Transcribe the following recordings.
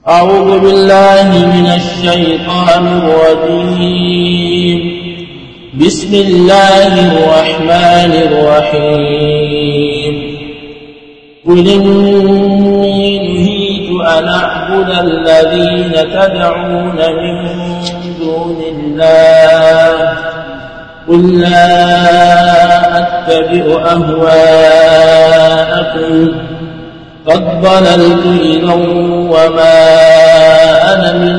أعوذ بالله من الشيطان الرجيم بسم الله الرحمن الرحيم قل إني نهيت أن أعبد الذين تدعون من دون الله قل لا أتبع أهواءكم قد ضللت إذا وما أنا من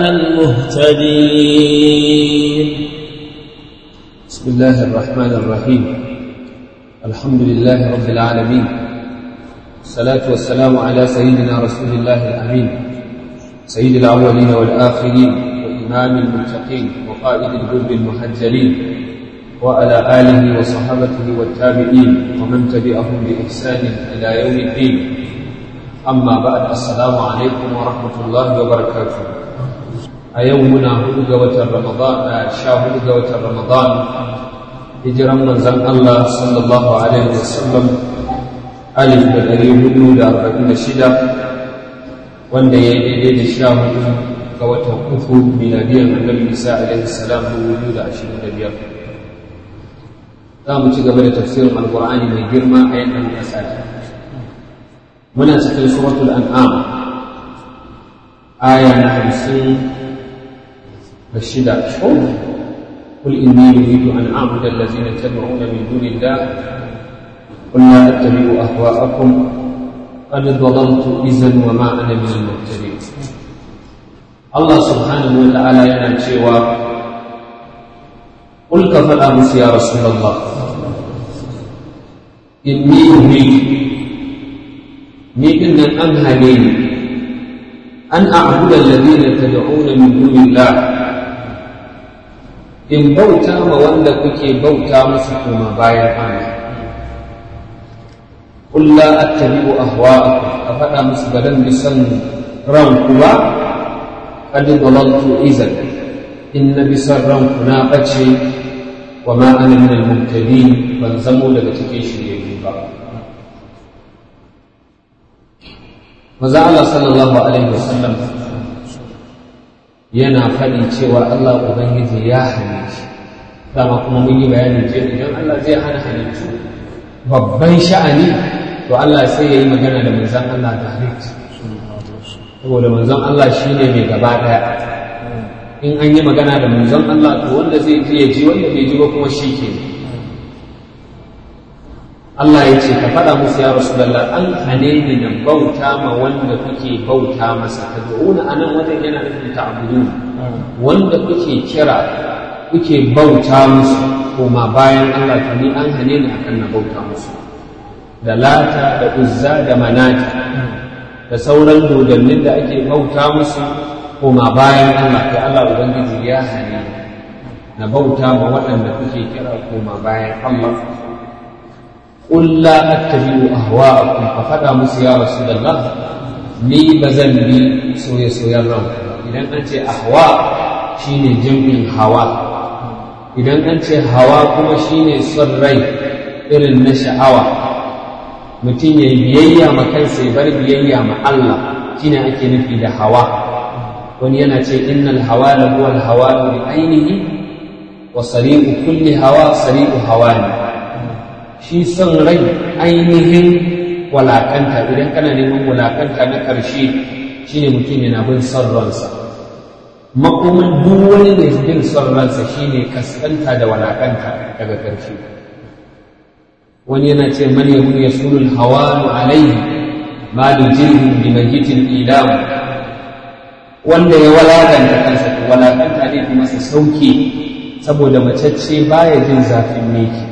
المهتدين بسم الله الرحمن الرحيم الحمد لله رب العالمين الصلاة والسلام على سيدنا رسول الله الأمين سيد الأولين والآخرين وإمام المتقين وقائد الجند المحجلين وعلى آله وصحابته والتابعين ومن تبعهم بإحسان إلى يوم الدين amma ba'ad assalamu alaikum wa rahmatullahi wa barakatuh a yau muna hudu ga watan ramadan a sha hudu ga watan ramadan hijiran manzon Allah sallallahu alaihi wa sallam alif da ɗari hudu da arba'in da shida wanda ya yi daidai da sha hudu ga watan uku miladiyan annabi isa alaihi salam dubu biyu da ashirin da biyar za mu ci gaba da tafsirin alkur'ani mai girma a yankin ƙasa muna cikin suratul an'am aya na hamsin da shida قل إني نريد أن أعبد الذين تدعون من دون الله قل لا أتبع أهواءكم قد ضللت إذا وما أنا من المهتدين الله سبحانه وتعالى ينشئ قل كفى أمس يا رسول الله إني أريد ni din nan an hane ni an a'budu alladhina tad'una min dunillah in bauta ma wanda kuke bauta musu kuma bayan Allah qul la attabi'u ahwa'akum a faɗa musu ba dan bisan ranku ba qad dalaltu izan in na bisan ranku na bace wa ma ana min al-muhtadin ban zamo daga cikin shiryayyu ba maza Allah sallallahu Alaihi wasallam yana faɗi cewa Allah Ubangiji ya hane shi dama kuma mun yi bayani ce idan Allah zai hana halittu babban sha'ani to Allah sai ya yi magana da manzan Allah direct saboda manzan Allah shi ne mai gaba ɗaya in an yi magana da manzan Allah to wanda zai ji ya ji wanda bai ji ba kuma shi ke Allah ya ce ka faɗa musu ya Rasulallah an hane ni da bauta ma wanda kuke bauta masa ka da'una a nan wajen yana nufin ta'budu wanda kuke kira kuke bauta musu koma bayan Allah to ni an hane ni akan na bauta musu da lata da uzza da manata da sauran dodannin da ake bauta musu koma bayan Allah kai Allah ubangiji ya hane na bauta ma waɗanda kuke kira koma bayan Allah قل لا أتبع أهواءكم ففدا musu ya رسول الله ni ba zan bi soye-soyen ranku idan an ce ahwa shine jam'in hawa idan an ce hawa kuma shine son rai irin na sha'awa mutum ya biyayya ma kansa ya bar biyayya ma Allah shine ake nufi da hawa wani yana ce innal hawa la huwa al hawa bi ainihi wa sari'u kulli hawa sari'u hawani shi son rai ainihin walakanta idan kana neman walakanta na ƙarshe shine mutum yana bin son ransa makomin duk wani mai bin son ransa shine kaskanta da walakanta daga ƙarshe wani yana ce man yahu yasulul hawanu alaihi ma jirgin bi majitin ilam wanda ya walakanta kansa to walakanta ne kuma masa sauke saboda macece baya jin zafin meki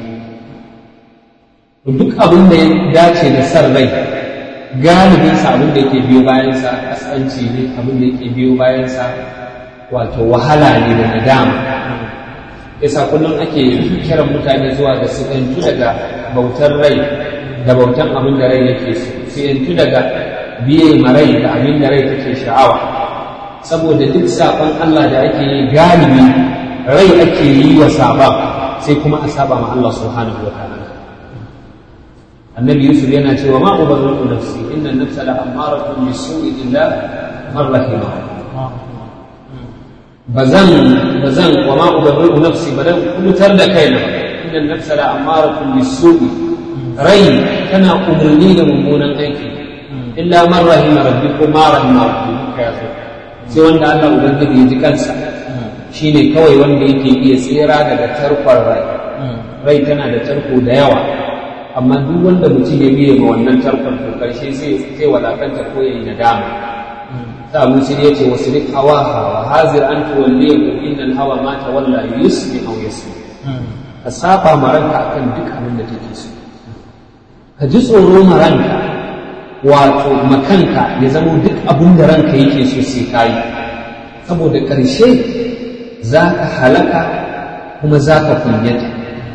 duk abin da ya dace da san rai galibinsa abin da yake biyo bayansa kaskanci ne abin da yake biyo bayansa wato wahala ne da nadama yasa kullum ake kiran mutane zuwa da su yantu daga bautar rai da bautan abin da rai yake so su yantu daga biye ma rai da abin da rai take sha'awa saboda duk saɓon Allah da ake yi galibi rai ake yi wa saɓa sai kuma a saba ma Allah subhanahu wa ta'ala annabi yusuf yana cewa ma ubarri'u nafsi inna nafsa la amaratun bisu'i illa man rahima bazan bazan wa ma ubarri'u nafsi badan kubutar da kaina inna nafsa la amaratun bisu'i rai tana umarni da mummunan aiki illa man rahima rabbi ko ma rahima rabbi ya so sai wanda Allah ubangiji ya ji kansa shine kawai wanda yake iya tsira daga tarkon rai rai tana da tarko da yawa amma duk wanda mutum ya biye ma wannan tarkon to karshe sai sai wadakanta ko yayi nadama ta abu sai ya ce wasu rik hawaha wa hazir an tuwalliya ko innal hawa ma tawalla yusmi aw yasmi ka saba ma ranka akan duk abin da take so ka ji tsoro ma ranka wato makanka ya zama duk abin da ranka yake so sai kayi saboda ƙarshe za ka halaka kuma za ka kunyata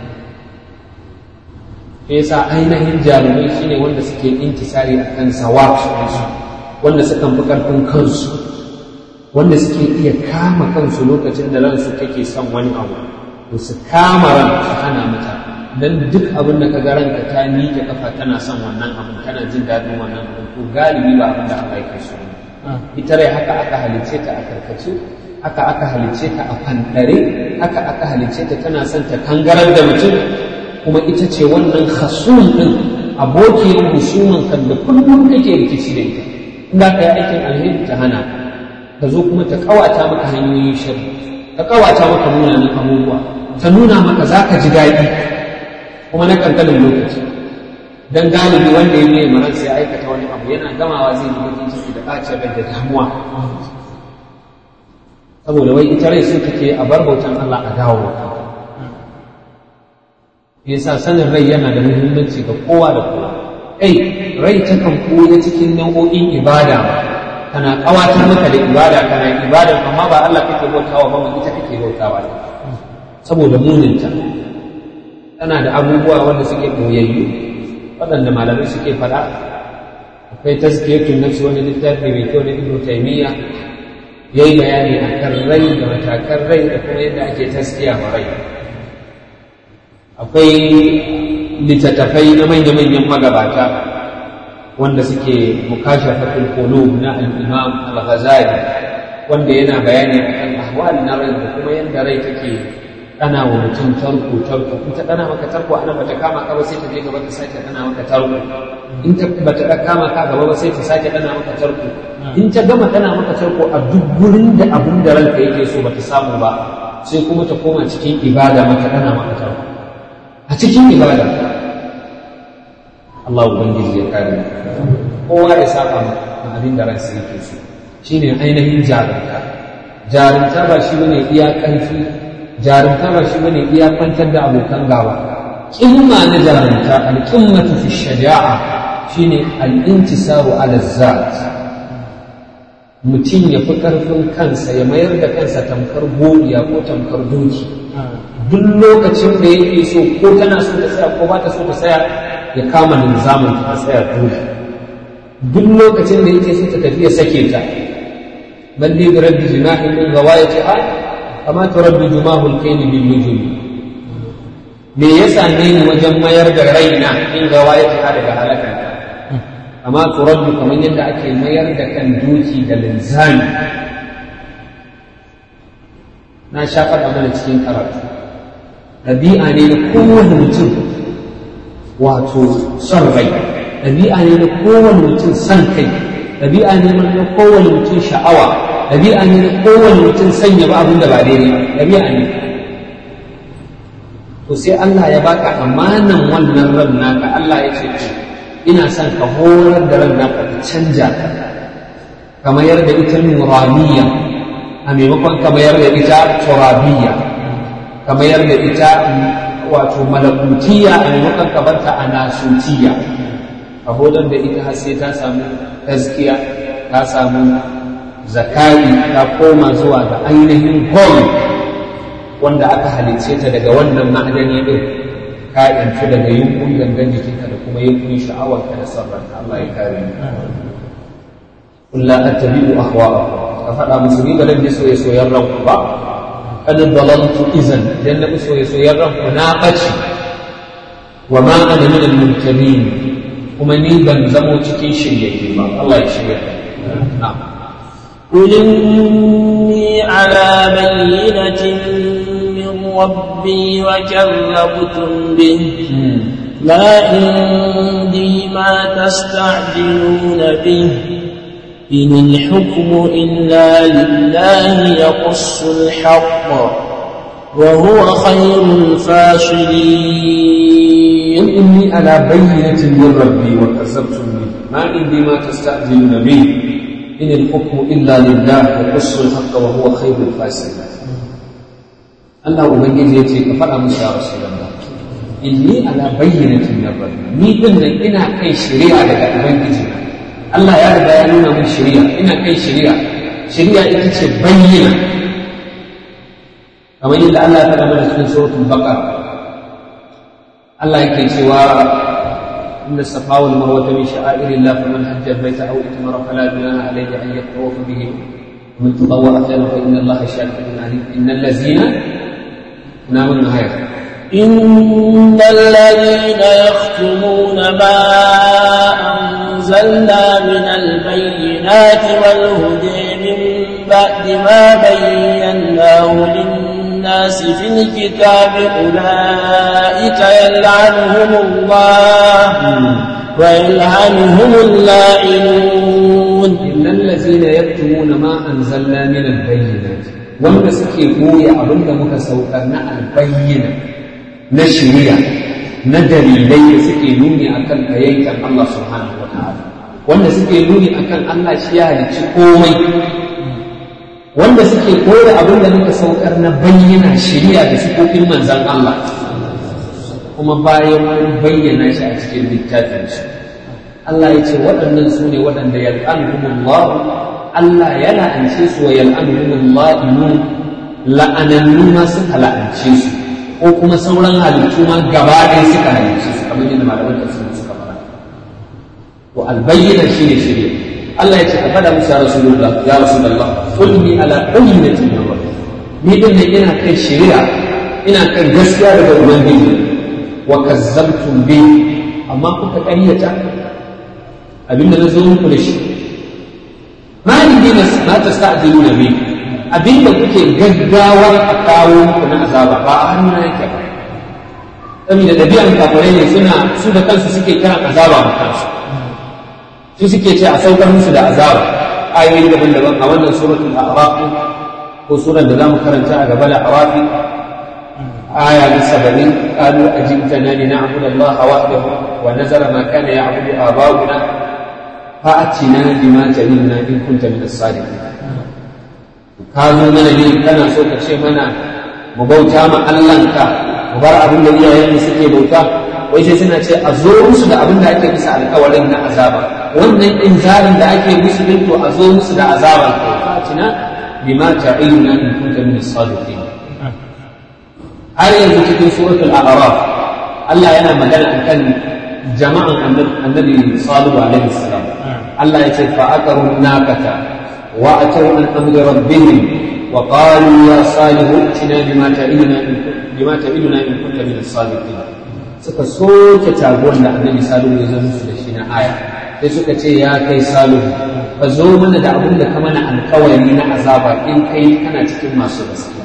yasa ainihin jarumai shine wanda suke intisari a kan sawab wanda suka fi ƙarfin kansu wanda suke iya kama kansu lokacin da ransu take son wani abu to su kama ran su hana mata dan duk abin da ka ga ranka ta miƙe kafa tana son wannan abin tana jin daɗin wannan abin to galibi ba abin da Allah yake so ita rai haka aka halicce ta a karkace haka aka halicce ta a fandare haka aka halicce ta tana son ta kangarar da mutum kuma ita ce wannan khasum din abokin musumin kan da kullum kake rikici da ita in ka yi aikin alheri ta hana ka zo kuma ta kawata maka hanyoyin shari ta kawata maka munanan abubuwa ta nuna maka za ka ji daɗi kuma na kankanin lokaci dan galibi wanda ya biye maran sai aikata wani abu yana gamawa zai yi bakin ciki da ɓacin rai da damuwa saboda wai ita rai so take a bar bautan Allah a dawo yasa sanin rai yana da muhimmanci ga kowa da kowa kai rai takan koya cikin nau'o'in ibada kana kawatar maka da ibada kana ibada amma ba Allah kake bautawa ba mu ita kake bautawa saboda muninta tana da abubuwa wanda suke koyayyu waɗanda malamai suke faɗa akwai tazkiyatun nafsi wani littafi mai kyau na ibnu taymiya yayi bayani akan rai da matakan rai da kuma yadda ake taskiya ma rai akwai littattafai na manya-manyan magabata wanda suke mukashafatul qulub na al-imam al-ghazali wanda yana bayani akan ahwal na rai da kuma yadda rai take dana wa mutum tarko tarko in ta dana maka tarko ana bata kama ka ba sai ta je gaba ta sake dana maka tarko in ta bata da kama ka gaba ba sai ta sake dana maka tarko in ta gama dana maka tarko a duk gurin da abun da ranka yake so bata samu ba sai kuma ta koma cikin ibada maka dana maka tarko a cikin ibada Allah ubangiji ya kare kowa ya saba ma abin da ransa yake so shine ainihin jarumta jarumta ba shi bane iya ƙarfi jarumta ba shi bane iya kwantar da abokan gaba kimma na jarumta alqimmatu fi shaja'a shine al-intisaru ala zat mutum ya fi karfin kansa ya mayar da kansa tamkar godiya ko tamkar doki duk lokacin da yake so ko tana so ta tsaya ko ba ta so ta tsaya ya kama linzamin ta tsaya dole duk lokacin da yake so ta tafi ya sake ta balli bi rabbi jinahin min ghawayatiha kama turabbi jumahul kayni bil nujum me yasa ne ni wajen mayar da raina in ghawayatiha daga halaka amma turabbi kamar yadda ake mayar da kan doki da linzami na sha faɗa mana cikin karatu ɗabi'a ne na kowane mutum wato son rai ɗabi'a ne na kowane mutum son kai ɗabi'a ne na kowane mutum sha'awa ɗabi'a ne na kowane mutum sanya ba abin da ba daidai ba ɗabi'a ne to sai Allah ya baka amanan wannan ran naka Allah ya ce to ina son ka horar da ran naka ka canja ta ka mayar da ita nuraniya a maimakon ka mayar da ita turabiyya ka mayar da ita wato malakutiya a maimakon ka barta a nasutiya ka hodar da ita har sai ta samu gaskiya ta samu zakari ta koma zuwa ga ainihin gold wanda aka halicce ta daga wannan ma'adani din ka yantu daga yunkun gangan jikinka da kuma yunkun sha'awarka da sarranka Allah ya kare ni قل لا أتبع أهواءكم ففدا مسلمي بلن بسوء سوير ربك قد ضللت إذن لأن بسوء سوير ربك ناقتي وما أنا من المنكرين ومن ban zamo cikin shiryayye ba Allah ya shirya na'am قل إني على بينة من ربي وكذبتم به ما عندي ما تستعجلون به إن الحكم إلا لله يقص الحق وهو خير الفاصلين قل إني على بينة من ربي وكذبتم به ما عندي ما تستعجلون به إن الحكم إلا لله يقص الحق وهو خير الفاصلين Allah Ubangiji ya ce ka faɗa musu ya rasu inni ala bayyanatin min rabbi ni din nan ina kai shari'a daga Ubangiji Allah ya riga ya nuna min shari'a ina kai shari'a shari'a ita ce bayyana kamar yadda Allah ya faɗa mana cikin suratul baqara Allah yake cewa inna safa wal marwa min sha'airillah faman hajja al-bayta aw itamara fala junaha alayhi an yatawafa bihi ومن تطوع خيرا فإن الله شاكر عليم إن الذين ناموا النهاية إن الذين يختمون ما أنزلنا من البينات والهدى من بعد ما بيناه للناس في الكتاب أولئك يلعنهم الله ويلعنهم اللاعنون إن الذين يكتمون ما أنزلنا من البينات wanda suke goya abin da muka saukar na albayyana na shari'a na dalilai da suke nuni akan ayyankan Allah subhanahu wa ta'ala wanda suke nuni akan Allah shi ya halicci komai wanda suke koya abin da muka saukar na bayyana shari'a da sifofin manzan Allah kuma bayan mun bayyana shi a cikin littafin shi Allah ya ce waɗannan su ne waɗanda yal'anuhumullah Allah ya la'ance su wa yal'anuhumullah la'anannu ma suka la'ance su ko kuma sauran halittu ma gaba ɗaya suka halittu su kamar yadda malaman tafsir suka fara to albayyana shine shirye Allah ya ce ka faɗa musu ya rasulullah ya rasulullah qul ni ala bayyinatin min rabbi ni din ne ina kai shari'a ina kan gaskiya daga ubangiji wa kazzabtum bi amma kuka ƙaryata abinda na zo muku da shi ma ni na ma tasta'jiluna bi abinda kuke gaggawar a kawo muku na azaba ba a hannuna yake ba saboda ɗabi'an kafirai ne suna su da kansu suke kiran azaba ma kansu su suke ce a saukar musu da azaba ayoyi daban-daban a wannan suratul a'raf ko surar da zamu karanta a gaba da a'raf aya na saba'in qalu ajibtana li na'budu allaha wahdahu wa nazara ma kana ya'budu aba'una fa'atina bima ta'iduna in kunta min as-sadiqin ka zo mana ne kana so ka ce mana mu bauta ma Allahnka mu bar abin da iyayenmu suke bauta wai sai suna ce a zo musu da abin da ake bisa alkawarin na azaba wannan inzarin da ake musu din to a zo musu da azaba fatina bima ta'iduna in kunta min as-sadiqin har yanzu cikin suratul a'raf Allah yana magana akan jama'an annabi salihu alaihi salam Allah ya ce fa aqaru nakata wa atau an amri rabbihim wa qalu ya salihu tina bima ta'iduna bima ta'iduna in kunta min as-sadiqin suka soke taguwar da annabi salihu ya zo musu da shi na aya sai suka ce ya kai salihu ka zo mana da abin da ka mana alkawari na azaba in kai kana cikin masu gaskiya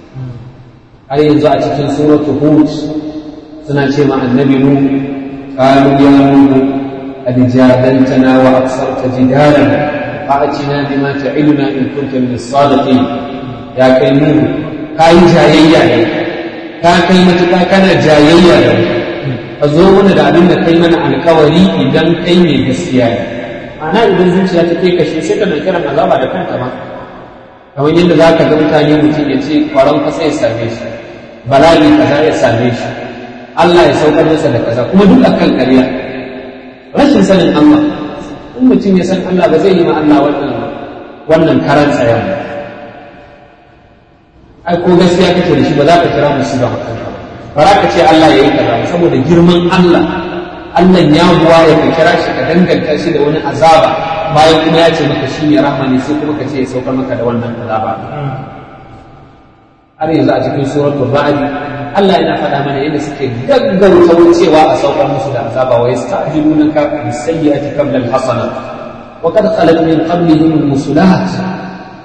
har yanzu a cikin suratu hud suna ce ma annabi nu qalu ya nuhu qad jadaltana wa aksarta jidalan fa'atina bima ta'iduna in kunta min as-sadiqin ya kai nuhu kai jayayya ne ka kai matuƙa kana jayayya da ka zo mana da abin da kai mana alkawari idan kai mai gaskiya ne ana idan zuciya ta kai kashe sai ka kiran azaba da kanta ma kamar yadda za ka ga mutane mutum ya ce kwaron kasa ya same shi bala'i kaza ya same shi Allah ya saukar masa da kaza kuma duk akan ƙarya rashin sanin Allah in mutum ya san Allah ba zai yi ma Allah wannan wannan karan tsayan ai ko gaskiya kake da shi ba za ka kira musu ba kanka ba za ka ce Allah ya yi kaza saboda girman Allah Allah ya buwa ya ka kira shi ka danganta shi da wani azaba bayan kuma ya ce maka shi ne rahama ne sai kuma ka ce ya saukar maka da wannan azaba har yanzu a cikin suratul ra'd Allah yana faɗa mana yadda suke gaggauta wucewa a saukar musu da azaba wa yasta'jilunaka bis sayyi'ati qabla al hasana wa qad khalat min qablihim al musulat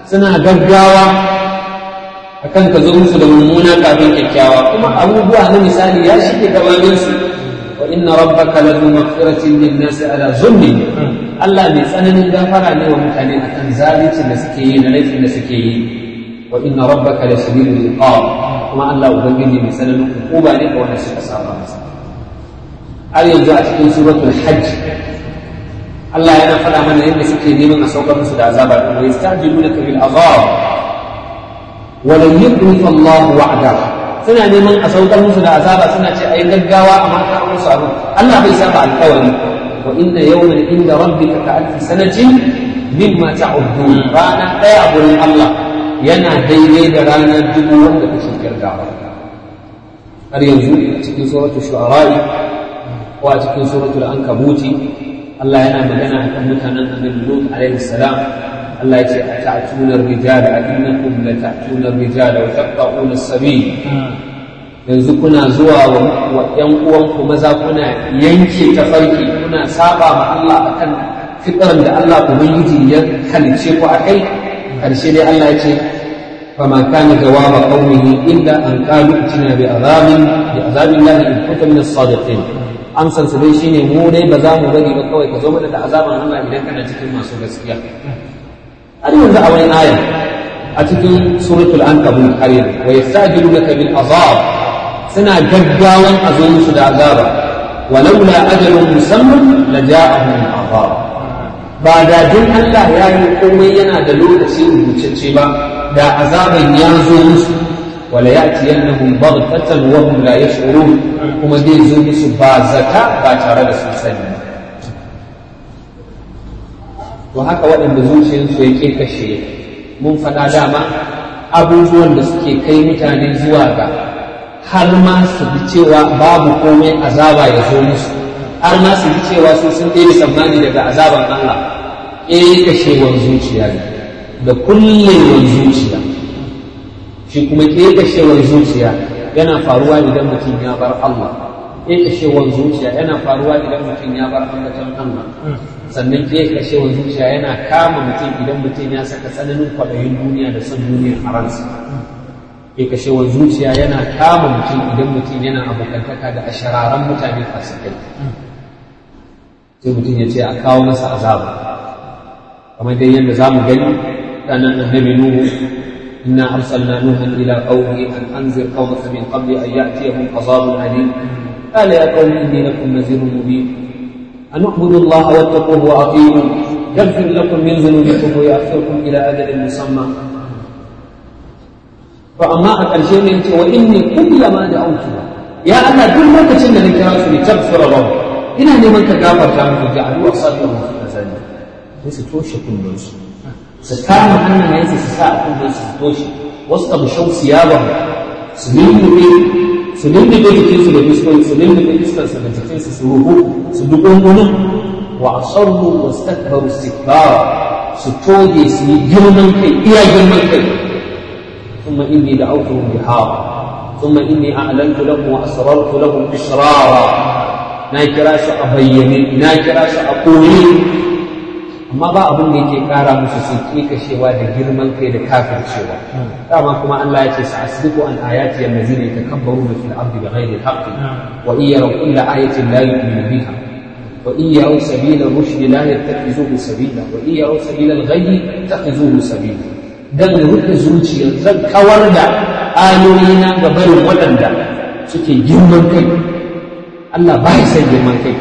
suna gaggawa akan ka zo musu da mummuna kafin kyakkyawa kuma abubuwa na misali ya shige gabanin su wa inna rabbaka ladu maghfiratin lin nasi ala zulmi Allah mai tsananin gafara ne wa mutane akan zalincin da suke yi da laifin da suke yi wa inna rabbaka la shadidul iqab kuma Allah ubangiji mai tsananin hukuma ne ga wanda suka saba masa har yanzu a cikin suratul hajj Allah yana faɗa mana yadda suke neman a saukar musu da azaba wa yastajilunaka bil azab wa lam yukhlifa Allah wa'da suna neman a saukar musu da azaba suna ce ai gaggawa amma ka musu abu Allah bai saba alƙawari wa inna yawman inda rabbika ka alfi sanatin mimma ta'uddun rana ɗaya a gurin Allah yana daidai da ranar dubu wanda kuke kirgawa har yanzu a cikin suratul shu'ara ko a cikin suratul ankabuti Allah yana magana akan mutanen annabi Lut alaihi salam Allah ya ce ata'tuna ar-rijal innakum la ta'tuna ar-rijal wa taqta'una as-sabil yanzu kuna zuwa wa ƴan uwanku maza kuna yanke tafarki kuna saba ma Allah akan fitran da Allah ubangiji ya halice ku akai karshe dai Allah ya ce فما كان جواب قومه إلا أن قالوا ائتنا بعذاب بعذاب الله إن كنت من الصادقين amsar su dai shine mu dai ba za mu bari ba kawai ka zo mana da azaban Allah idan kana cikin masu gaskiya har yanzu a wani aya a cikin suratul ankabut har yanzu wa yastajilunaka bil azab suna gaggawan a zo musu da azaba walaula ajalun musamman la ja'ahum azab ba da din Allah ya yi komai yana da lokaci rubutacce ba da azaban ya zo musu wala ya'tiyannahum baghtatan wa hum la yash'urun kuma zai zo musu ba zata ba tare da sun sani to haka waɗanda zuciyarsu ya ke kashe mun faɗa dama abubuwan da suke kai mutane zuwa ga har ma su bi cewa babu komai azaba ya zo musu har ma su bi cewa su sun ɗaya tsammani daga azaban Allah eh kashewar zuciya ne da kullewar zuciya shi kuma ƙeƙashewar zuciya yana faruwa idan mutum ya bar Allah ƙeƙashewar zuciya yana faruwa idan mutum ya bar ambaton Allah sannan ƙeƙashewar zuciya yana kama mutum idan mutum ya saka tsananin kwaɗayin duniya da son duniyar a ransa ƙeƙashewar zuciya yana kama mutum idan mutum yana abokantaka da ashararan mutane fasikai sai mutum ya ce a kawo masa azaba kamar dai yadda za mu gani ranar annabi nuhu إنا أرسلنا نوحا إلى قومه أن أنذر قومك من قبل أن يأتيهم عذاب أليم قال يا قوم إني لكم نذير مبين أن اعبدوا الله واتقوه وأطيعوا يغفر لكم من ذنوبكم ويأخركم إلى أجل مسمى فأما أقل شيء وإني كلما دعوتها يا أنا كل ما تشن ذكرات لتغفر لهم إن لمن تغافر كانوا جعلوا أصابعهم في المساجد ليس توشك الناس su kama hannayensu su sa a kunnen su toshe wasu abu shau siyaban su lullube su lullube jikinsu da fuskoki su lullube fuskarsu da jikinsu su ruhu su dukungunin wa asarru wa stakbaru istikbara su toge su yi girman kai iya girman kai ثم إني دعوتهم جهارا ثم إني أعلنت لهم وأسررت لهم إسرارا ناكرا أبيني ناكرا أقولي amma ba abin da yake kara musu sun kashewa da girman kai da kafircewa dama kuma Allah ya ce sa asdiqu an ayati allazina yatakabbaruna fil ardi bighairi haqqin wa in yaraw kulla ayatin la yu'minu biha wa in yaraw sabila rushd la yattakhidhuhu sabila wa in yaraw sabila al-ghayy yattakhidhuhu sabila dan rufe zuciya zan kawar da ayoyina ga barin waɗanda suke girman kai Allah ba ya san girman kai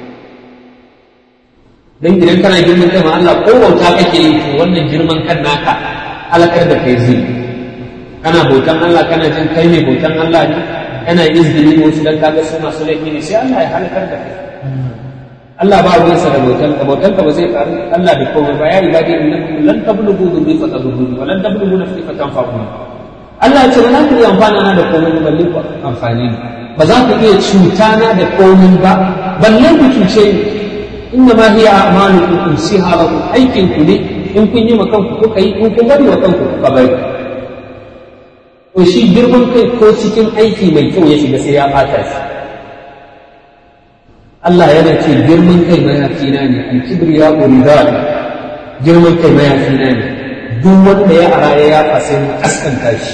dan idan kana girman kai ma Allah ko bauta kake yi to wannan girman kan naka halakar da kai zai kana bautan Allah kana jin kai ne bautan Allah ne kana izgili wasu dan kaga su masu laifi ne sai Allah ya halakar da kai Allah ba ruwansa da bautan ka bautan ka ba zai faru Allah da komai ba ya ibadi innakum lan tablughu dhurri fa tadurruni wa lan tablughu nafsi fa tanfa'uni Allah ya ce ba za ku iya amfana na da komai ba balle ku amfani ba za ku iya cuta na da komai ba balle ku cuce ni إنما هي أعمالكم أنسيها لكم أي كنكني إن كن يما كنكو كي إن كن bari wa kanku kuka bari to shi girman kai ko cikin aiki mai kyau ya shiga sai ya ɓata shi Allah yana ce girman kai mayafina ne alkibir ya ridal girman kai mayafina ne duk wanda ya ara ya yafa sai mu kaskanta shi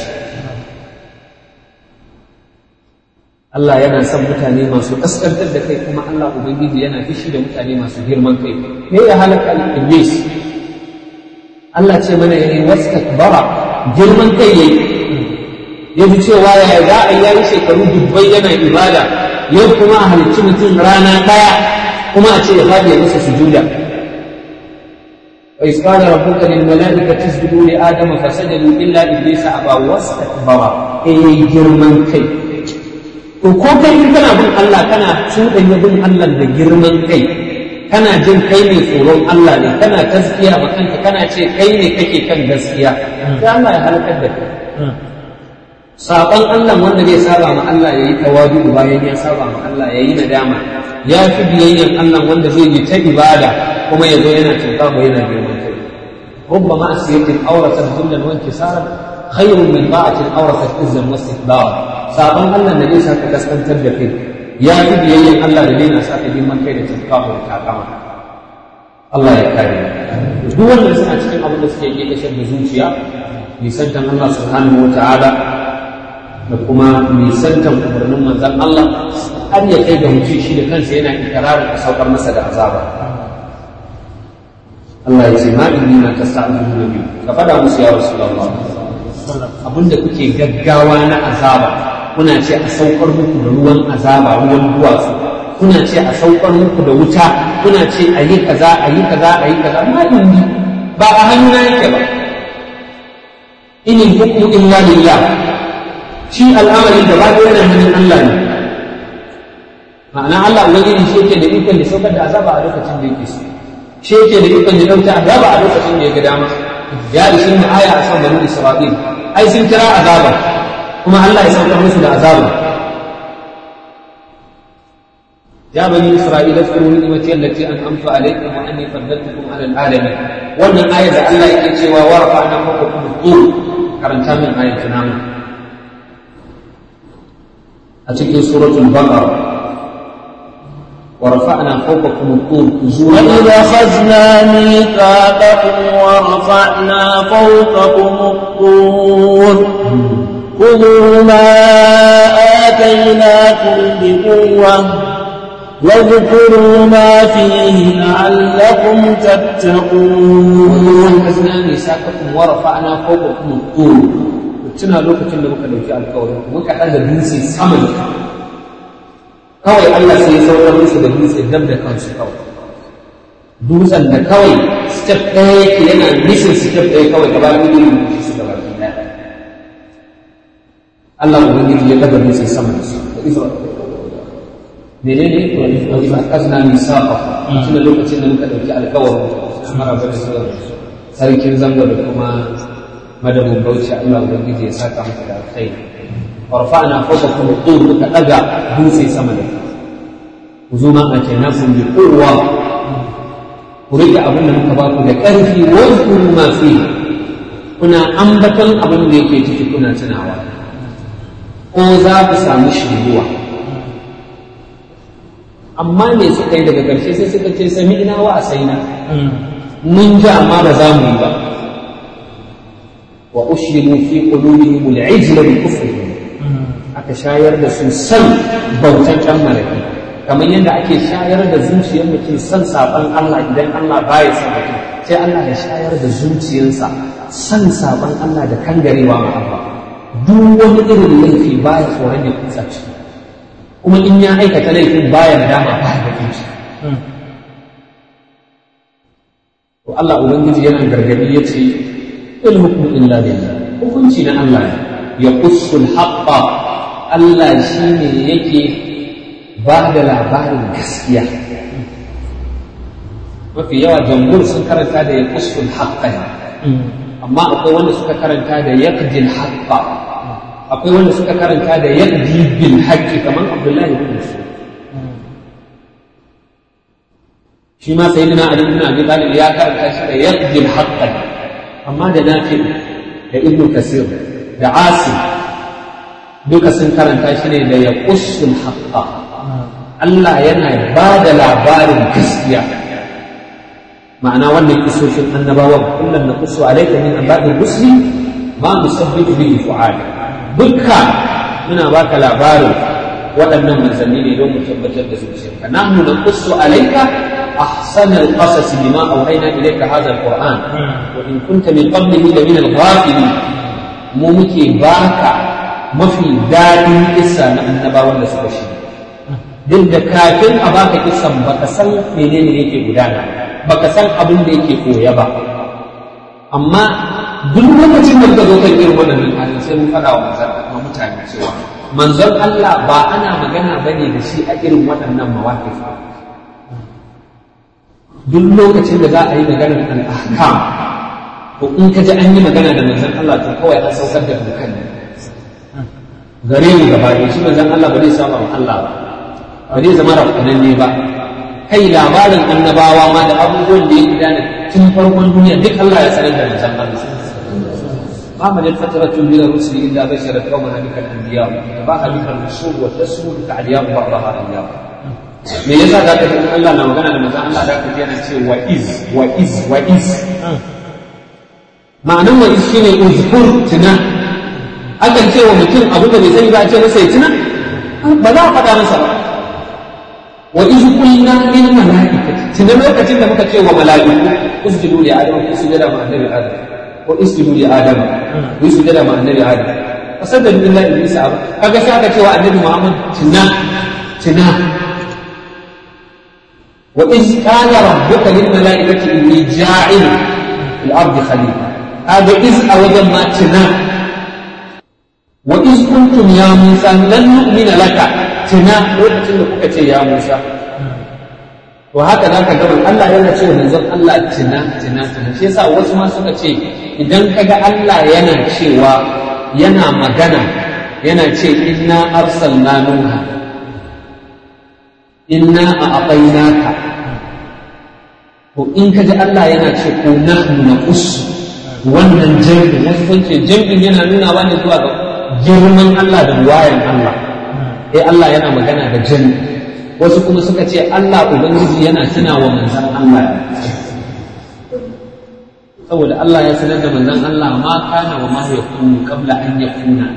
Allah yana son mutane masu kaskantar da kai kuma Allah Ubangiji yana fishi da mutane masu girman kai me ya halaka iblis Allah ce mana yayi wastakbara girman kai yayi ya ji cewa ya za a yi shekaru dubbai yana ibada yau kuma a halicci mutum rana ɗaya kuma a ce ya faɗi ya masa sujuda وإذ قال ربك للملائكة اسجدوا لآدم فسجدوا إلا إبليس أبى واستكبر إي جرمان كي to ko kai in kana bin Allah kana cuɗanya bin Allah da girman kai kana jin kai ne tsoron Allah ne kana taskiya ma kanka kana ce kai ne kake kan gaskiya sai Allah ya halakar da kai saban Allah wanda zai saba ma Allah yayi tawadu bayan ya saba ma Allah yayi nadama ya fi biyayyan Allah wanda zai yi ta ibada kuma yazo yana cinta ba yana girman kai ربما أسيرة أورثت ذلا وانكسارا خير من طاعة أورثت عزا واستكبارا sabon Allah da zai saka kaskantar da kai ya fi biyayyen Allah da zai na saka girman kai da tunkawa da takama Allah ya kare duk wanda suna cikin abin da suke yi kashar da zuciya nisantan Allah subhanahu wa ta'ala da kuma nisantan umarnin manzon Allah har ya kai ga mutum shi da kansa yana ikirarin a saukar masa da azaba Allah ya ce ma inni na tasta'inu nabi ka fada musu ya rasulullah abinda kuke gaggawa na azaba kuna ce a saukar muku da ruwan azaba ruwan duwatsu kuna ce a saukar muku da wuta kuna ce a yi kaza a yi kaza a yi kaza ma indi ba a hannuna yake ba inin hukmu illa lillah shi al'amari da ba yana hannun Allah ne ma'ana Allah ubangiji shi yake da ikon da saukar da azaba a lokacin da yake so shi yake da ikon da dauta azaba a lokacin da ya ga dama ya ishi ni aya a san banu Isra'il ai sun kira azaba kuma Allah ya saukar musu da azaba ya bani isra'ila zkuru ni'mati allati an'amtu alaykum wa anni faddaltukum 'ala al-alamin wannan ayar da Allah yake cewa wa rafa'na fawqakum tur karanta min ayar tunamu a cikin suratul baqara ورفعنا فوقكم الطور خذوا وإذ أخذنا ميثاقكم ورفعنا فوقكم الطور خذوا ما آتيناكم بقوة واذكروا ما فيه لعلكم تتقون أخذنا ميثاقكم ورفعنا فوقكم الطور tuna lokacin da muka dauki alkawarin muka ɗaga dutse saman kawai Allah sai ya saukar musu da dutse dab da kansu kawai dutsen da kawai step ɗaya yake yana nisan step ɗaya kawai gaba da gudun da su gaba ɗaya Allah ubangiji ya daga dutse sama da su da Isra'ila menene wa idza akazna misaqa tuna lokacin da muka dauki alkawarin mara ba da sarkin zango da kuma madabin bauchi Allah ubangiji ya saka maka da alkhairi warfa'na fawqakum al-tur muka daga dutse sama da ku zo ma a kenan kun bi kowa ku rike abin da muka ba ku da ƙarfi wa zkuru ma fi kuna ambaton abin da yake ciki kuna tunawa ko za ku samu shiriwa amma me suka yi daga ƙarshe sai suka ce sami ina wa asaina mun ji amma ba za mu yi ba wa ushribu fi qulubihim al-ijla bi kufrihim aka shayar da su san bautan ɗan malaki kamar yadda ake shayar da zuciyar mutum san saban Allah idan Allah baya son mutum sai Allah ya shayar da zuciyarsa san saban Allah da kangarewa ma Allah duk wani irin laifi baya tsoron ya kutsa ciki kuma in ya aikata laifin baya dama baya da kinci to Allah ubangiji yana gargadi yace il hukmu illa lillah hukunci na Allah ne ya qussul haqqa Allah shine yake ba da labarin gaskiya mafi yawa jamhur sun karanta da ya qussul haqqa amma akwai wanda suka karanta da yaqdil haqqa akwai wanda suka karanta da yaqdi bil haqqi kamar Abdullahi ibn Mas'ud shi ma sayyidina Ali ibn Abi Talib ya karanta shi da yaqdil haqqa amma da Nafi da Ibn Kasir da Asim duka sun karanta shi ne da yaqussul haqqa Allah yana ba da labarin gaskiya ma'ana wannan kisoshin annabawan kullum na kusu alaika min anba'il rusuli ma musabbitu bihi fu'ad dukka muna baka labarin waɗannan manzanni ne don mu tabbatar da zuciyarka nahnu naqussu alayka ahsana alqasas bima awhayna ilayka hadha alquran wa in kunta min qablihi la min alghafilin mu muke baka mafi daɗin kissa na annabawan da suka shi duk da kafin a baka kissan baka san menene yake gudana baka san abin da yake koya ba amma duk lokacin da ka zo kan irin waɗannan halin sai mun faɗa wa mutane cewa manzon Allah ba ana magana ba ne da shi a irin waɗannan mawaƙif duk lokacin da za a yi maganar al'ahkam ko in ka ji an yi magana da manzon Allah to kawai an saukar da dokan ne gare mu gaba ɗaya shi manzon Allah ba zai saba wa Allah ba ba zai zama rafananne ba kai labarin annabawa ma da abubuwan da ya gudana tun farkon duniya duk Allah ya sanar da manzon Allah ما من الفترة من الرسل إلا بشرت قومها بك الأنبياء تباها بك الرسول وتسمو بك علياء بعضها أنبياء me yasa za ka ji Allah na magana da manzon Allah da ka ji yana ce wa iz wa iz wa iz ma'anan wa iz shine uzkur tuna akan ce wa mutum abu da bai sani ba a ce masa ya tuna ba za a faɗa masa ba wa iz qulna lil malaikati tuna lokacin da muka ce wa mala'iku usjudu li adam usjudu ma annabi adam واسجدوا لآدم ويسجد مع النبي آدم فسجد إلا إبليس أبى kaga sai aka cewa annabi Muhammad tuna tuna wa iz qala rabbuka lil malaikati inni ja'il fil ardi khalifa kaga iz a wajen ma tuna wa iz kuntum ya Musa lan nu'mina laka tuna lokacin da kuka ce ya Musa to haka za ka gaba Allah yana ce manzon Allah tina tina tina shi yasa wasu ma suka ce idan ka ga Allah yana cewa yana magana yana ce inna arsalna nuha inna a aqainaka to in ka ji Allah yana ce ko nahnu naqussu wannan jami'in wasu sun ce jami'in yana nuna ba ne zuwa ga girman Allah da wayan Allah eh Allah yana magana da jami'in wasu kuma suka ce Allah Ubangiji yana tuna wa manzan Allah saboda Allah ya sanar da manzan Allah ma kana wa ma ya kunu kabla an ya kuna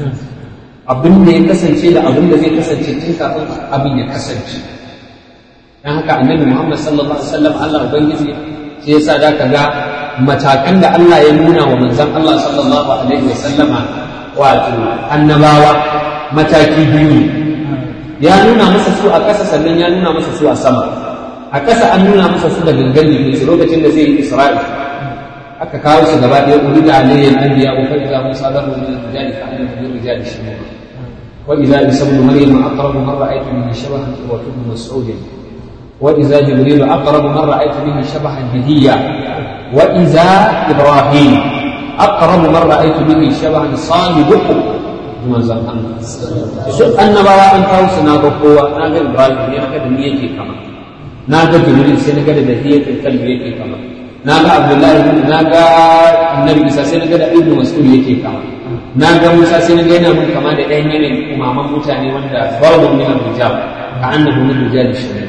abin da ya kasance da abin da zai kasance tun kafin abin ya kasance dan haka annabi Muhammad sallallahu alaihi wasallam Allah Ubangiji sai yasa da ka ga matakan da Allah ya nuna wa manzan Allah sallallahu alaihi wasallama wato annabawa mataki biyu ya nuna masa su a ƙasa sannan ya nuna masa su a sama a ƙasa an nuna masa su da gangan jikin su lokacin da zai yi isra'i aka kawo su gaba ɗaya uri da alayyan anbiya wa fa'iza musa zarru min al-rijali ka annahu min rijali shimur wa idza isa ibn maryam aqrabu man ra'aytu min shabahan wa ibn mas'ud wa idza jibril aqrabu man ra'aytu min shabahan bihiyya wa idza ibrahim aqrabu man ra'aytu min shabahan salibukum manzan Allah su annabawa an kawo su na ga kowa na ga Ibrahim ne na ga da ni yake kama na ga Jibril sai na ga da dahiyatul kalbi yake kama na ga Abdullahi na ga Annabi Isa sai na ga da Ibnu Mas'ud yake kama na ga Musa sai na ga yana mun kama da ɗayan yanayin umaman mutane wanda babu min al-hijab ka annahu min rijal shari'a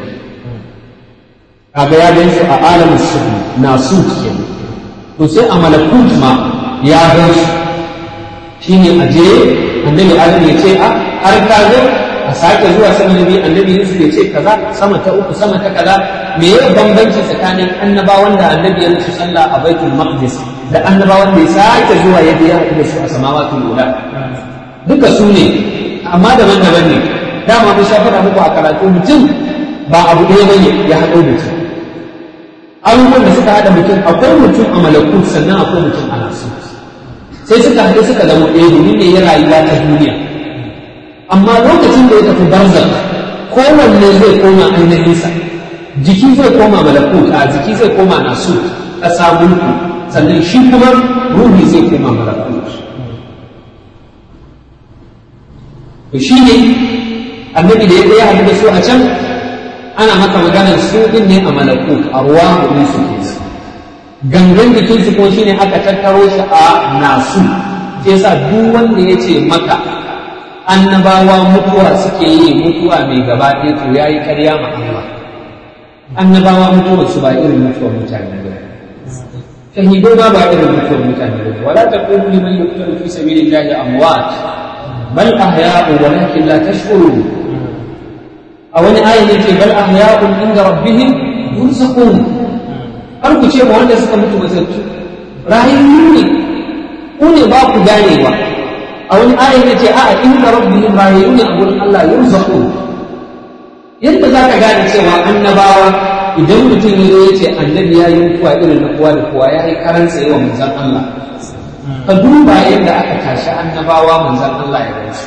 kaga ya ga su a alamin shuhud na su kenan to sai a malakut ma ya ga su shine aje annabi adam ya ce a har ka zo a sake zuwa sama nabi annabi yusuf ya ce kaza sama ta uku sama ta kaza me ya bambanci tsakanin annabawan da annabi ya musu sallah a baitul maqdis da annabawan da ya sake zuwa ya biya da su a samawatul ula duka su ne amma daban-daban ne dama mun sha faɗa muku a karatu mutum ba abu ɗaya bane ya haɗo mutum abubuwan da suka haɗa mutum akwai mutum a malakut sannan akwai mutum a nasu sai suka haɗu suka zama ɗaya domin ne ya rayuwa ta duniya amma lokacin da ya tafi barzak kowanne zai koma ainihinsa jiki zai koma malakut a jiki zai koma nasu ƙasa mulku sannan shi kuma ruhi zai koma malakut to shi ne annabi da ya haɗu da su a can ana maka maganar su ɗin ne a malakut a ruwa hudu su ke su gangan jikinsu kuma shine aka tattaro shi a nasu sai sa duk wanda ya ce maka annabawa mutuwa suke yi mutuwa mai gaba ɗaya to ya yi ƙarya ma Allah annabawa mutuwar su ba irin mutuwar mutane ba shahidai ma ba irin mutuwar mutane ba wala taqulu liman yuqtalu fi sabilillahi amwat bal ahya'u walakin la tashkurun a wani ayin yace bal ahya'un inda rabbihim yurzaqun har ku ce ma wanda suka mutu matattu rayayyu ne ku ne ba ku ganewa a wani ayin yace a'a inda rabbihim rayayyu ne a gurin Allah yurzaqun yadda za ka gane cewa annabawa idan mutum ya ya ce annabi ya yi mutuwa irin na kowa da kowa ya yi karan tsaye wa manzan Allah ka duba yadda aka tashi annabawa manzan Allah ya gansu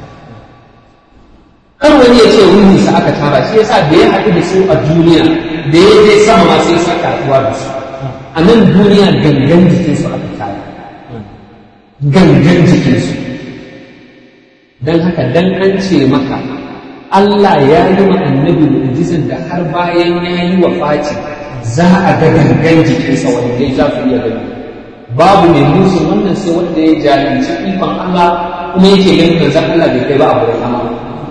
kar wani ya ce ruhi sa aka tara shi yasa da ya haɗu da su a duniya da ya je sama ma sai saka haɗuwa da su a nan duniya gangan jikinsu aka tara gangan jikinsu don haka dan an ce maka Allah ya yi wa annabi mu'jizan da har bayan ya yi wa Fati za a ga gangan jikinsa wanda ya za su iya gani babu mai musu wannan sai wanda ya jahilci ikon Allah kuma yake ganin manzon Allah bai kai ba a wurin Allah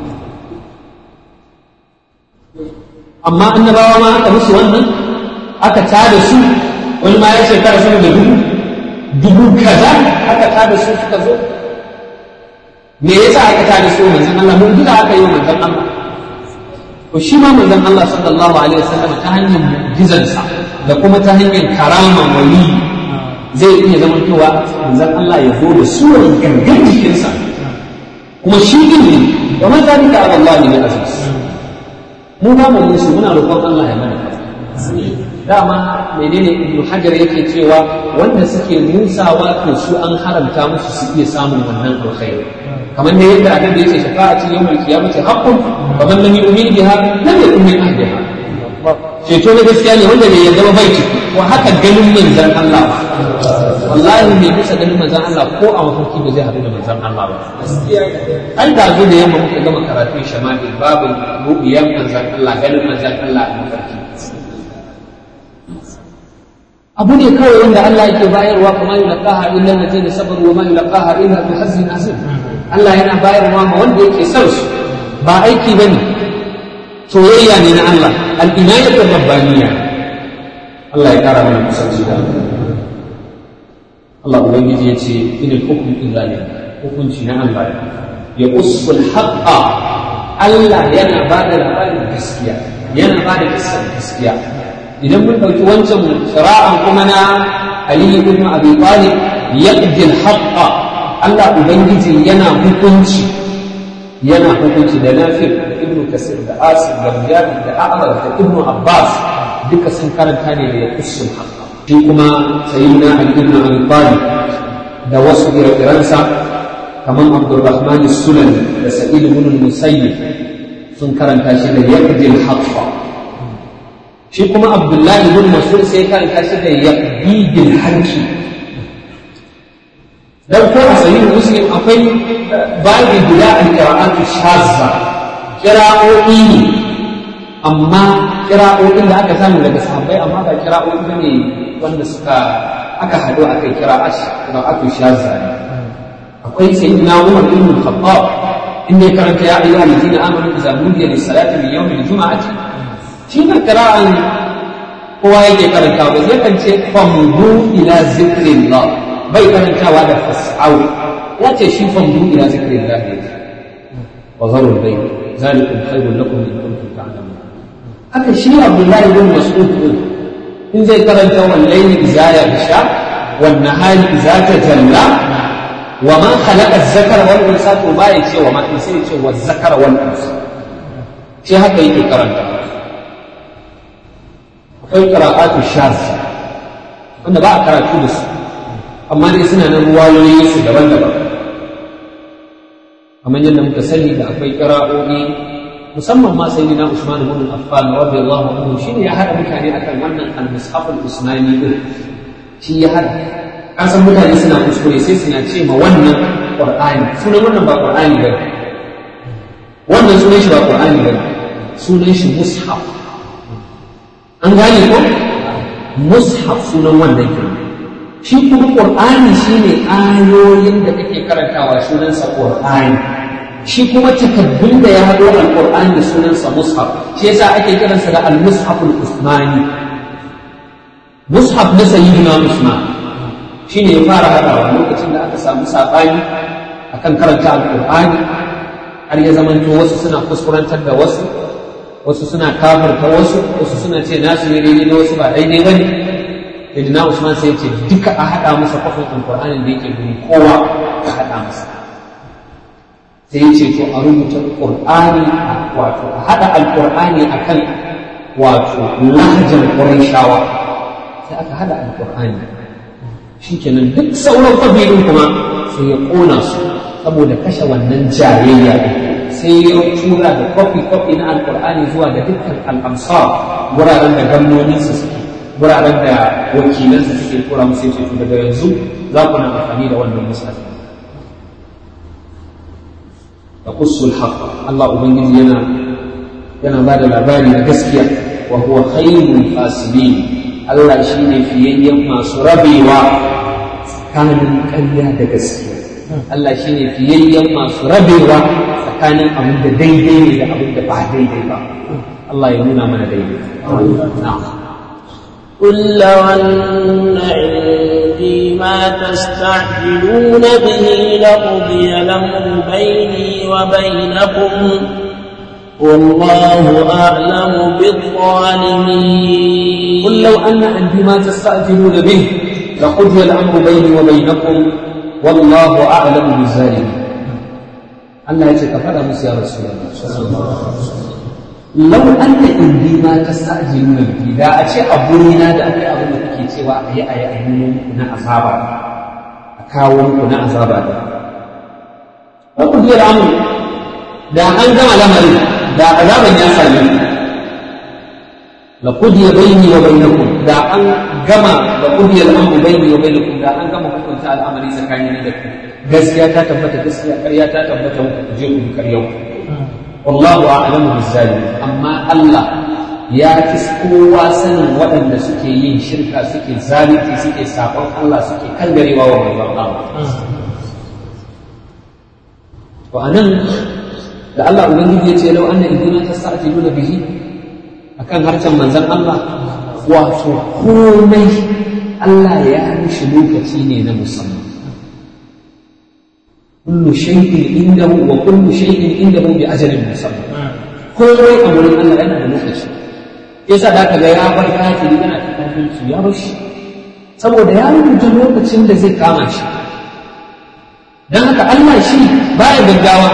amma annabawa ma aka musu wannan aka tada su wani ma ya shekara sama da dubu dubu kaza aka tada su suka zo me yasa aka tada su manzon Allah mun duka aka yi manzon Allah to shi ma manzon Allah sallallahu alaihi wasallam ta hanyar mu'jizansa da kuma ta hanyar karama wali zai iya zama cewa manzon Allah ya zo da surar gangan jikinsa kuma shi din ne wa man zalika ala Allah min aziz mu ba mu musu muna roƙon Allah ya mana dama menene ibnu hajar yake cewa wanda suke musawa to su an haramta musu su iya samun wannan alkhairi kamar da yadda annabi yace shafa'ati yawmal qiyamati haqqun wa man lam yu'min biha lam yakun min ahliha ceto na gaskiya ne wanda bai yarda ba bai ciki wa haka ganin manzon Allah ba wallahi mai bisa ganin manzon Allah ko a mafarki ba zai haɗu da manzon Allah ba an da zo da yamma muka gama karatun shama'il babu rubiyan manzon Allah ganin manzon Allah a mafarki abu ne kawai wanda Allah yake bayarwa kuma yulqaha illa alladhina sabaru wa ma yulqaha illa bi hazzin azim Allah yana bayarwa ma wanda yake son su ba aiki bane soyayya ne na Allah al-inayatu rabbaniya Allah ya kara mana kusanci da Allah ubangiji ya ce in al-hukmu illa lillah hukunci na Allah ya usul haqqa Allah yana ba da labarin gaskiya yana ba da kisan gaskiya idan mun ɗauki wancan shira'an kuma na Ali ibn Abi Talib yaqdi al-haqqa Allah ubangiji yana hukunci yana hukunci da Nafi ibn Kasir da Asir da Mujahid da Ahmad da Ibn Abbas duka sun karanta ne da yaqusul haqqa shi kuma sayyidina Ali ibn Abi Talib da wasu ire-irensa kamar Abdurrahman Sulami da Sa'id ibn Musayyib sun karanta shi da yaqdi al-haqqa shi kuma abdullahi bin mas'ud sai karanta shi da yaqdi bil haqqi dan ko a sahih muslim akwai babi guda al-qira'atu shazza qira'o'i ne amma qira'o'in da aka samu daga sahabbai amma ba qira'o'i bane wanda suka aka hado akai qira'atu shazza ne akwai sayyidina Umar ibn Khattab inda ya karanta ya ayyuhal ladina amanu idza nudiya lis-salati min yawmil jum'ati shi ne kira'an kowa yake karanta ba zai kan ce famdu ila zikrillah bai karantawa da fas'au ya ce shi famdu ila zikrillah ne wa zarul bai zalikum khairul lakum in kuntum ta'lamun haka shi Abdullahi bin Mas'ud in zai karanta wal layli idza yasha wan nahari idza tajalla wa ma khalaqa az-zakara wal unsa to ba ya ce wa ma sai ya ce wa zakara wal unsa shi haka yake karanta akwai qira'atu shaz wanda ba a karatu da su amma dai suna nan ruwayoyi su daban-daban kamar yadda muka sani da akwai qira'o'i musamman ma sayyidina Usman ibn Affan radiyallahu anhu shine ya hada mutane akan wannan al-mushaf al-usmani din shi ya hada kasan mutane suna kuskure sai suna ce ma wannan qur'ani sunan wannan ba qur'ani bane wannan sunan shi ba qur'ani bane sunan shi mushaf an gane ko mushaf sunan wannan kenan shi kuma qur'ani shine ayoyin da kake karantawa sunansa qur'ani shi kuma takaddun da ya haɗo alƙur'ani sunansa mushaf shi yasa ake kiransa da al-mushaful usmani mushaf na sayyidina usman shine ya fara haɗawa lokacin da aka samu saɓani akan karanta alƙur'ani har ya zamanto wasu suna kuskurantar da wasu wasu suna kafarta wasu wasu suna ce nasu ne daidai na wasu ba daidai bane sayyidina usman sai ya ce duka a haɗa masa kwafin alƙur'anin da yake guri kowa a haɗa masa sai ya ce to a rubuta ƙur'ani wato a haɗa alƙur'ani a kan wato lahajar ƙurayshawa sai aka haɗa alƙur'ani shi kenan duk sauran ƙabilun kuma sai ya ƙona su saboda kashe wannan jayayya sai ya tura da kwafi-kwafi na alƙur'ani zuwa ga dukkan al'amsar wuraren da gwamnoninsu suke wuraren da wakilansu suke tura musu ya ce to daga yanzu za ku na amfani da wannan musulmi يقص الحق الله أبنجي ينا ينا بعد العباري نقسكيا وهو خير الفاسدين الله شيني في يما سربي و كان كريا دقسكيا الله شيني في يما سربي و فكان أبن ديدي إلى أبن بعد ديدي با الله يمنع من ديدي نعم قل لو أن عندي ما تستعجلون به لقضي الأمر بيني وبينكم والله أعلم بالظالمين قل لو أن عندي ما تستعجلون به لقضي الأمر بيني وبينكم والله أعلم بالظالمين الله يجزيك فلا مس يا رسول الله صلى الله عليه وسلم lau an da indi ma ta sa'aji nuna biki da a ce a burina da akwai abin da kuke cewa a yi a yi a yi na azaba a kawo muku na azaba da ba ku biyar amu da an gama lamarin da azaban ya same ku la qudiya bayni wa bainakum da an gama la qudiya al-amru bayni wa bainakum da an gama hukunta al'amari tsakanin da ku gaskiya ta tabbata gaskiya ƙarya ta tabbata ku je ku bi ƙaryar ku والله أعلم بالظالمين أما الله ya fi kowa sanin waɗanda suke yin shirka suke zalunci suke saƙon Allah suke kangarewa wa manzon Allah to anan da Allah ubangiji ya ce lau anna idina tasta'jiluna bihi akan harcen manzon Allah wato komai Allah ya mishi lokaci ne na musamman kullu shay'in indahu wa kullu shay'in indahu bi ajalin musamman komai a wurin Allah yana da lokaci yasa da ga ya bar kafiri yana ta kafirci ya bar shi saboda ya rubuta lokacin da zai kama shi dan haka Allah shi baya gaggawa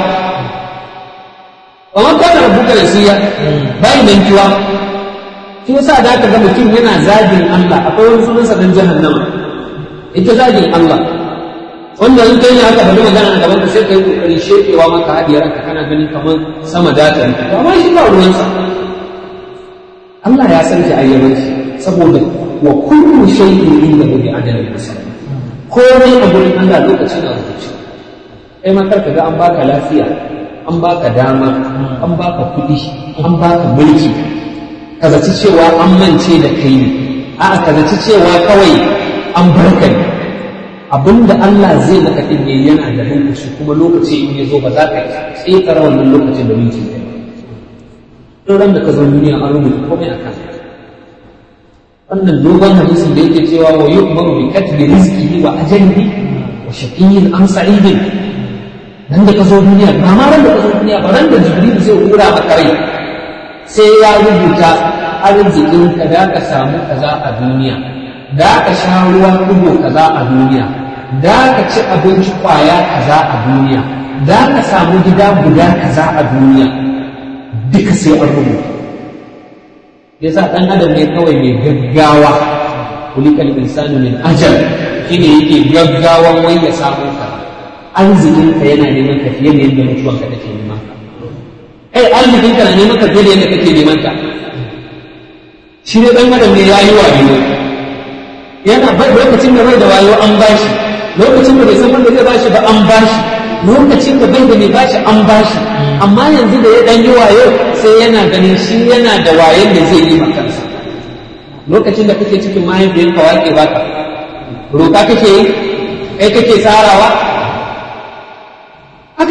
amma kana rubuta nasiya bai mantuwa shi yasa da ga mutum yana zagin Allah akwai wani sunansa dan jahannama ita zagin Allah wanda in kai ne aka bari magana a gaban ka sai kai kokari shekewa maka hadiyar ka kana ganin kamar sama data ne to amma shi ba ruwansa Allah ya san ki ayyaban shi saboda wa kullu shay'in inda bi ajalin musamma komai a gurin Allah lokaci na rubuce kai ma karka ga an baka lafiya an baka dama an baka kuɗi an baka mulki ka zaci cewa an mance da kai ne a'a ka zaci cewa kawai an barka ne abinda Allah zai maka din ne yana da lokaci kuma lokaci in ya zo ba za ka tsekara wannan lokacin da minti ɗaya in ran da ka zo duniya an rubuta komai a kan wannan dogon hadisin da yake cewa wa yu'maru bi katbi rizqihi wa ajalihi wa shaqiyyin am sa'idin dan da ka zo duniya ba ma ran da ka zo duniya ba ran da jibril zai hura maka rai sai ya rubuta arzikin ka da ka samu kaza a duniya da ka sha ruwa kubo kaza a duniya da ka ci abinci kwaya kaza a duniya da ka samu gida guda kaza a duniya duka sai an rubuta yasa dan adam ne kawai mai gaggawa kulikal insanu min ajal shine yake gaggawan wai ya samu ka arzikin ka yana neman ka fiye da yadda mutuwan ka take neman ka ai arzikin ka na neman ka fiye da yadda kake neman ka shi ne dan adam ne yayi wayo yana bai lokacin da bai da wayo an bashi lokacin da bai san wanda zai bashi ba an bashi lokacin da bai da mai bashi an bashi amma yanzu da ya dan yi wayo sai yana ganin shi yana da wayon da zai yi kansa lokacin da kake cikin mahaifiyar ka wake baka roƙa kake yi kai kake tsarawa haka kawai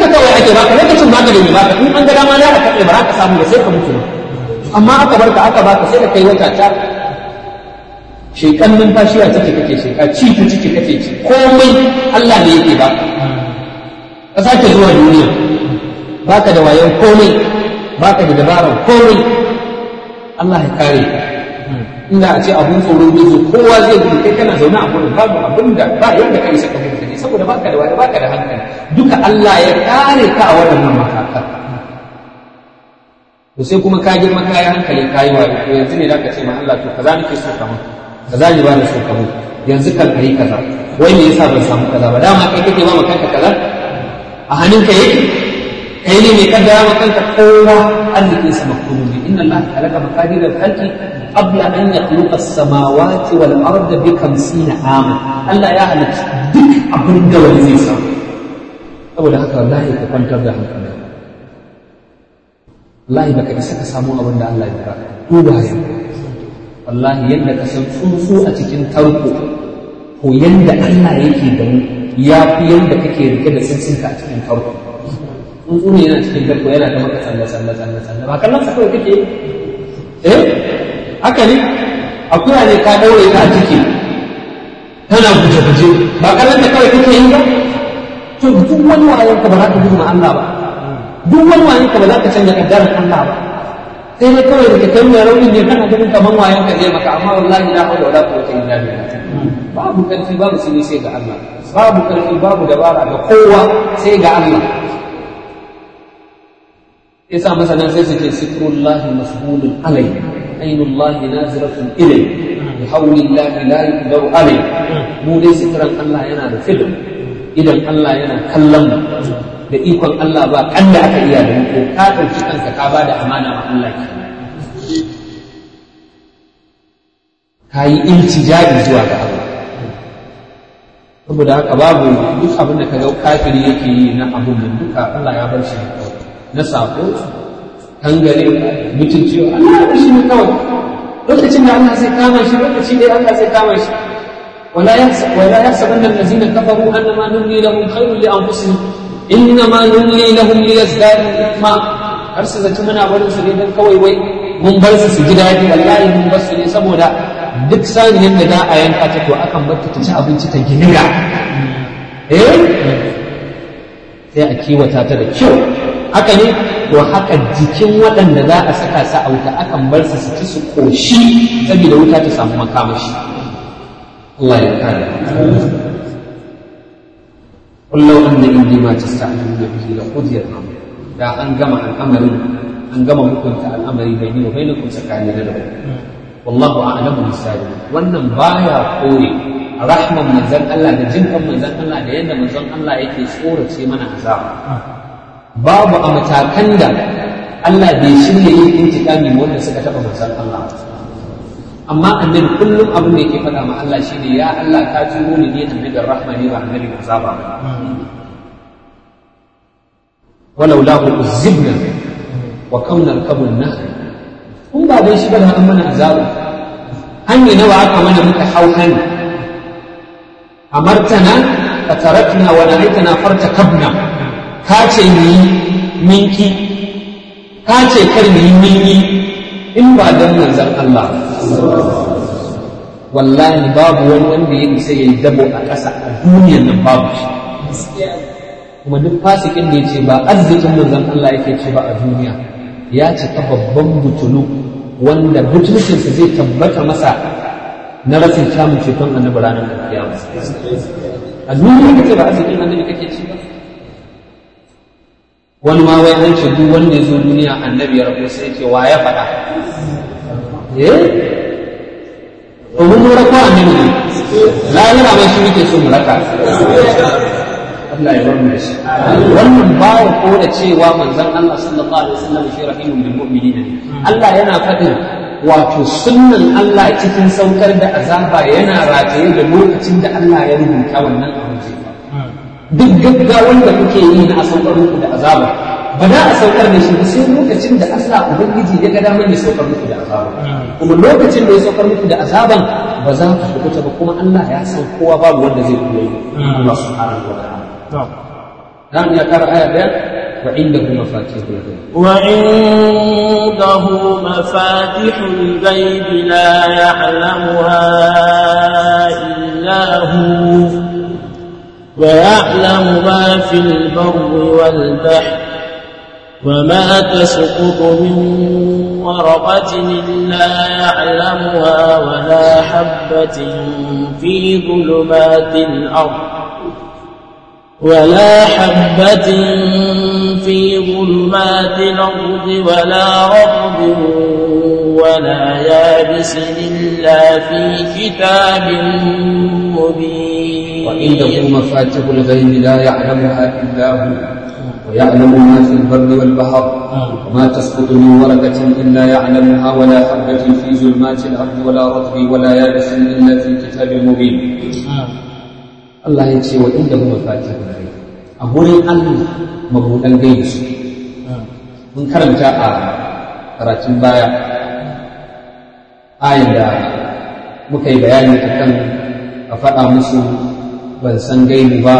ake baka lokacin baka da mai baka in an ga dama za ka katse ba za ka samu ba sai ka mutu amma aka barka aka baka sai ka kai wata ta shekan numfashi a ciki kake sheka ci ta ciki kake ci komai Allah ne yake ba ka sake zuwa duniya baka da wayan komai baka da dabarar komai Allah ya kare ka inda a ce abun tsoro ne zo kowa zai gudu kai kana zaune a gurin babu abin da ba yadda kai saka gudu ne saboda baka da wani baka da hankali duka Allah ya kare ka a waɗannan matakan to sai kuma ka girma ka yi hankali ka yi wayo to yanzu ne zaka ce ma Allah to kaza nake so ka mun kaza ne ba na so ka mun yanzu kan kai kaza wai me yasa ban samu kaza ba dama kai kake ba ma kanka kaza a hannunka yake kai ne mai kaddara ma kanka kowa arzikin sa maktubu ne inna Allah khalaqa maqadir al-khalqi qabla an yakhluqa as-samawati wal arda bi 50 ama Allah ya halitta duk abin da wani zai samu saboda haka wallahi ka kwantar da hankali wallahi baka isa ka samu abin da Allah ya fara duba ya wallahi yadda ka san tsuntsu a cikin tarko ko yadda Allah yake da mu ya fi yadda kake rike da tsuntsunka a cikin tarko tsuntsu ne yana cikin tarko yana ta maka tsalle tsalle tsalle tsalle ba kallon sa kawai kake eh haka ne akuya ne ka daure ta a ciki tana guje guje ba kallon ta kawai kake yi ba to duk wani wayan ka ba za ka gudu ma Allah ba duk wani wayan ka ba za ka canja kaddarar Allah ba sai dai kawai da kai mai rauni ne kana ganin kaman wayan ka zai maka amma wallahi la hawla wala quwwata illa billah babu karfi babu sini sai ga Allah babu karfi babu dabara ga kowa sai ga Allah yasa masanan sai su ce sitrullahi masbulun alai ainullahi naziratun ilai bi hawlillahi la yuqdaru alai mu dai sitran Allah yana da filim idan Allah yana kallon mu da ikon Allah ba kan da aka iya da ko ka ɗauki kanka ka ba da amana wa Allah ke ka yi iltijabi zuwa ga Allah saboda haka babu duk abin da ka ga kafiri yake yi na abun nan duka Allah ya bar shi ne kawai na sako kangare mutunci Allah ya bar shi ne kawai lokacin da Allah zai kama shi lokaci dai Allah zai kama shi ولا يحسب ولا يحسبن الذين كفروا انما نملي لهم خير لانفسهم innama nulli lahum liyazdadu ithma har su zaci muna barin su ne dan kawai wai mun bar su su ji daɗi wallahi mun bar su ne saboda duk saniyar da za a yanka ta to akan bar ta ta ci abinci ta giniga eh sai a kiwata ta da kyau haka ne to haka jikin waɗanda za a saka sa a wuta akan bar su su ci su koshi saboda wuta ta samu makamashi Allah ya kare قل لو أن عندي ما تستعجلون به لقضي الأمر da an gama al'amarin an gama hukunta al'amari bai ni wa bainakum tsakani da ku wallahu a'lamu bisabir wannan baya kore rahman manzon Allah da jinkan manzon Allah da yadda manzon Allah yake tsorace mana azaba babu a matakan da Allah bai shirya yin intikami wanda suka taba manzon Allah amma annabi kullum abin da yake faɗa ma Allah shine ya Allah ka turo ni ne annabin rahma ne ba annabin azaba ba walau la uzibna wa kauna kabun nahr kun ba dai shi ba da an mana azabu hanya nawa aka mana muka hau hannu amartana ka tarakna wa nahaitana fartakabna ka ce ni minki ka ce kar ni minki in ba dan manzon Allah wallahi babu wani wanda ya isa ya yi dabo a ƙasa a duniyar nan babu shi kuma duk fasikin da ya ce ba arzikin manzon Allah yake ce ba a duniya ya cika babban butulu wanda butulcinsa zai tabbata masa na rashin samun ceton annabi ranar kiyama a duniya kace ba arzikin annabi kake ci ba wani ma wai an ce duk wanda ya zo duniya annabi ya rabu sai ce wa ya faɗa eh domin mu rako annabi ne lahira mai shi muke so mu raka Allah ya bar mu da shi wannan baya ko da cewa manzon Allah sallallahu alaihi wasallam shi rahimun bil mu'minina Allah yana faɗin wato sunnan Allah cikin saukar da azaba yana rataye da lokacin da Allah ya rubuta wannan abu duk gaggawan da kuke yi na a saukar muku da azaba ba za a saukar da shi ba sai lokacin da Allah ubangiji ya ga damar ya saukar muku da azaba kuma lokacin da ya saukar muku da azaban ba za ku kubuta ba kuma Allah ya san kowa babu wanda zai koyi Allah subhanahu wa ta'ala dan ya kara aya daya وعنده مفاتيح الغيب وعنده مفاتح الغيب لا يعلمها إلا هو ويعلم ما في البر والبحر وما تسقط من ورقة إلا يعلمها ولا حبة في ظلمات الأرض ولا حبة في ظلمات الأرض ولا رطب ولا يابس إلا في كتاب مبين وعنده مفاتيح الغيب لا يعلمها إلا هو ويعلم ما في البر والبحر وما تسقط من ورقة إلا يعلمها ولا حبة في ظلمات الأرض ولا رطب ولا يابس إلا في كتاب مبين Allah ya ce wa inda kuma fatihul ghaib a gurin Allah mabudan gaibi su mun karanta a karatun baya ayin da muka yi bayani akan a faɗa musu ban san gaibi ba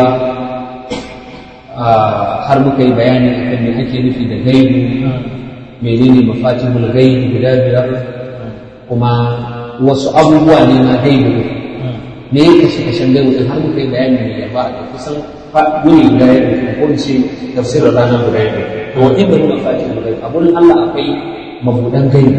har muka yi bayani akan me ake nufi da gaibi menene mafatihul gaibi guda biyar kuma wasu abubuwa ne na gaibi me ya kashe kashen gaibu din har muka yi bayani mai yaba da kusan wuni guda ya ɗauki ko in ce tafsirin ranar guda ya ɗauki to wa inda muna fati mu gaibu a gurin Allah akwai mabudan gaibu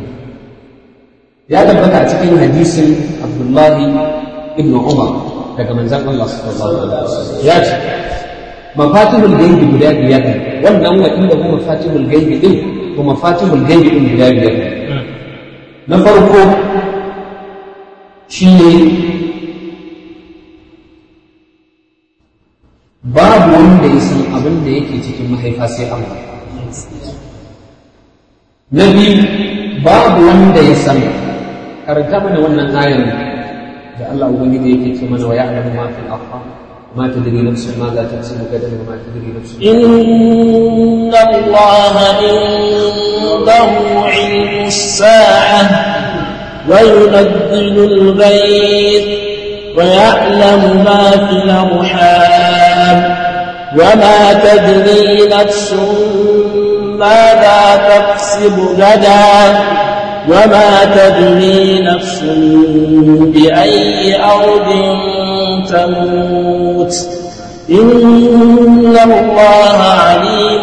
ya tabbata a cikin hadisin Abdullahi ibn Umar daga manzon Allah sallallahu alaihi wasallam ya ce mafatihul gaibi guda biyar ne wannan wa inda mu mafatihul gaibi din ko mafatihul gaibi din guda biyar ne na farko shine babu wanda ya san abin da yake cikin mahaifa sai Allah na biyu babu wanda ya san karanta mana wannan ayar da Allah ubangiji yake ce mana wa ya'lamu ma fil arham ma tadri nafsun ma za taksibu gadan wa ma tadri nafsun إن الله عنده علم الساعة وينزل الغيث ويعلم ما في الأرحام وما تدري نفس ماذا تكسب غدا وما تدري نفس بأي أرض تموت إن الله عليم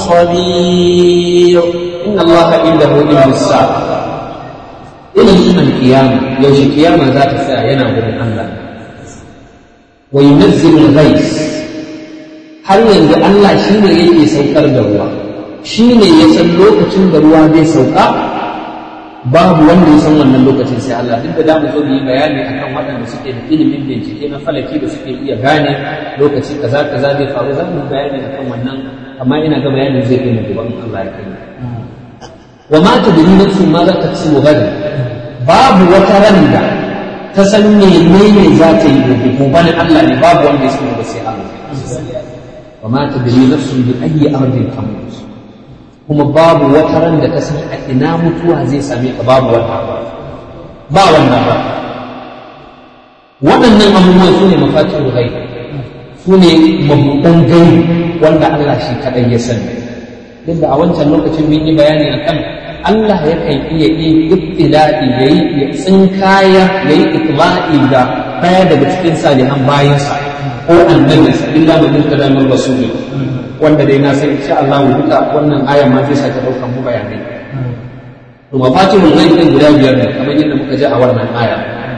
خبير إن الله عنده علم الساعة ilimin alkiyama yaushe kiyama za ta tsaya yana gurin Allah wa yunazzilu al-ghais har yanzu Allah shine yake saukar da ruwa shine ya san lokacin da ruwa zai sauka babu wanda ya san wannan lokacin sai Allah duk da damu zo mu yi bayani akan waɗanda suke da ilimin bincike na falaki da suke iya gane lokaci kaza kaza zai faru za mu yi bayani akan wannan amma ina ga bayanin zai kai mu gaban Allah ya kai wa ma tadri nafsun ma za ta ci gadan babu wata ran da ta san menene za ta yi gobe gobe na Allah ne babu wanda ya san ba sai Allah wa ma tadri nafsun bi ayyi ardin tamut kuma babu wata ran da ta san a ina mutuwa zai same ka babu wannan ba wannan ba waɗannan abubuwan su ne mafatihul ghaib su ne mabuɗan gaibi wanda Allah shi kaɗai ya sani duk da a wancan lokacin mun yi bayani akan Allah yakan iya yin ibtila'i yayi ya tsinkaya yayi itla'i da daya daga cikin salihan bayansa ko annabinsa illa man yurtada min rasuli wanda dai na san insha Allah duka wannan ayan ma zai sake daukan mu bayanai to mafatihul ghaib din guda biyar ne kamar yadda muka ji a wannan aya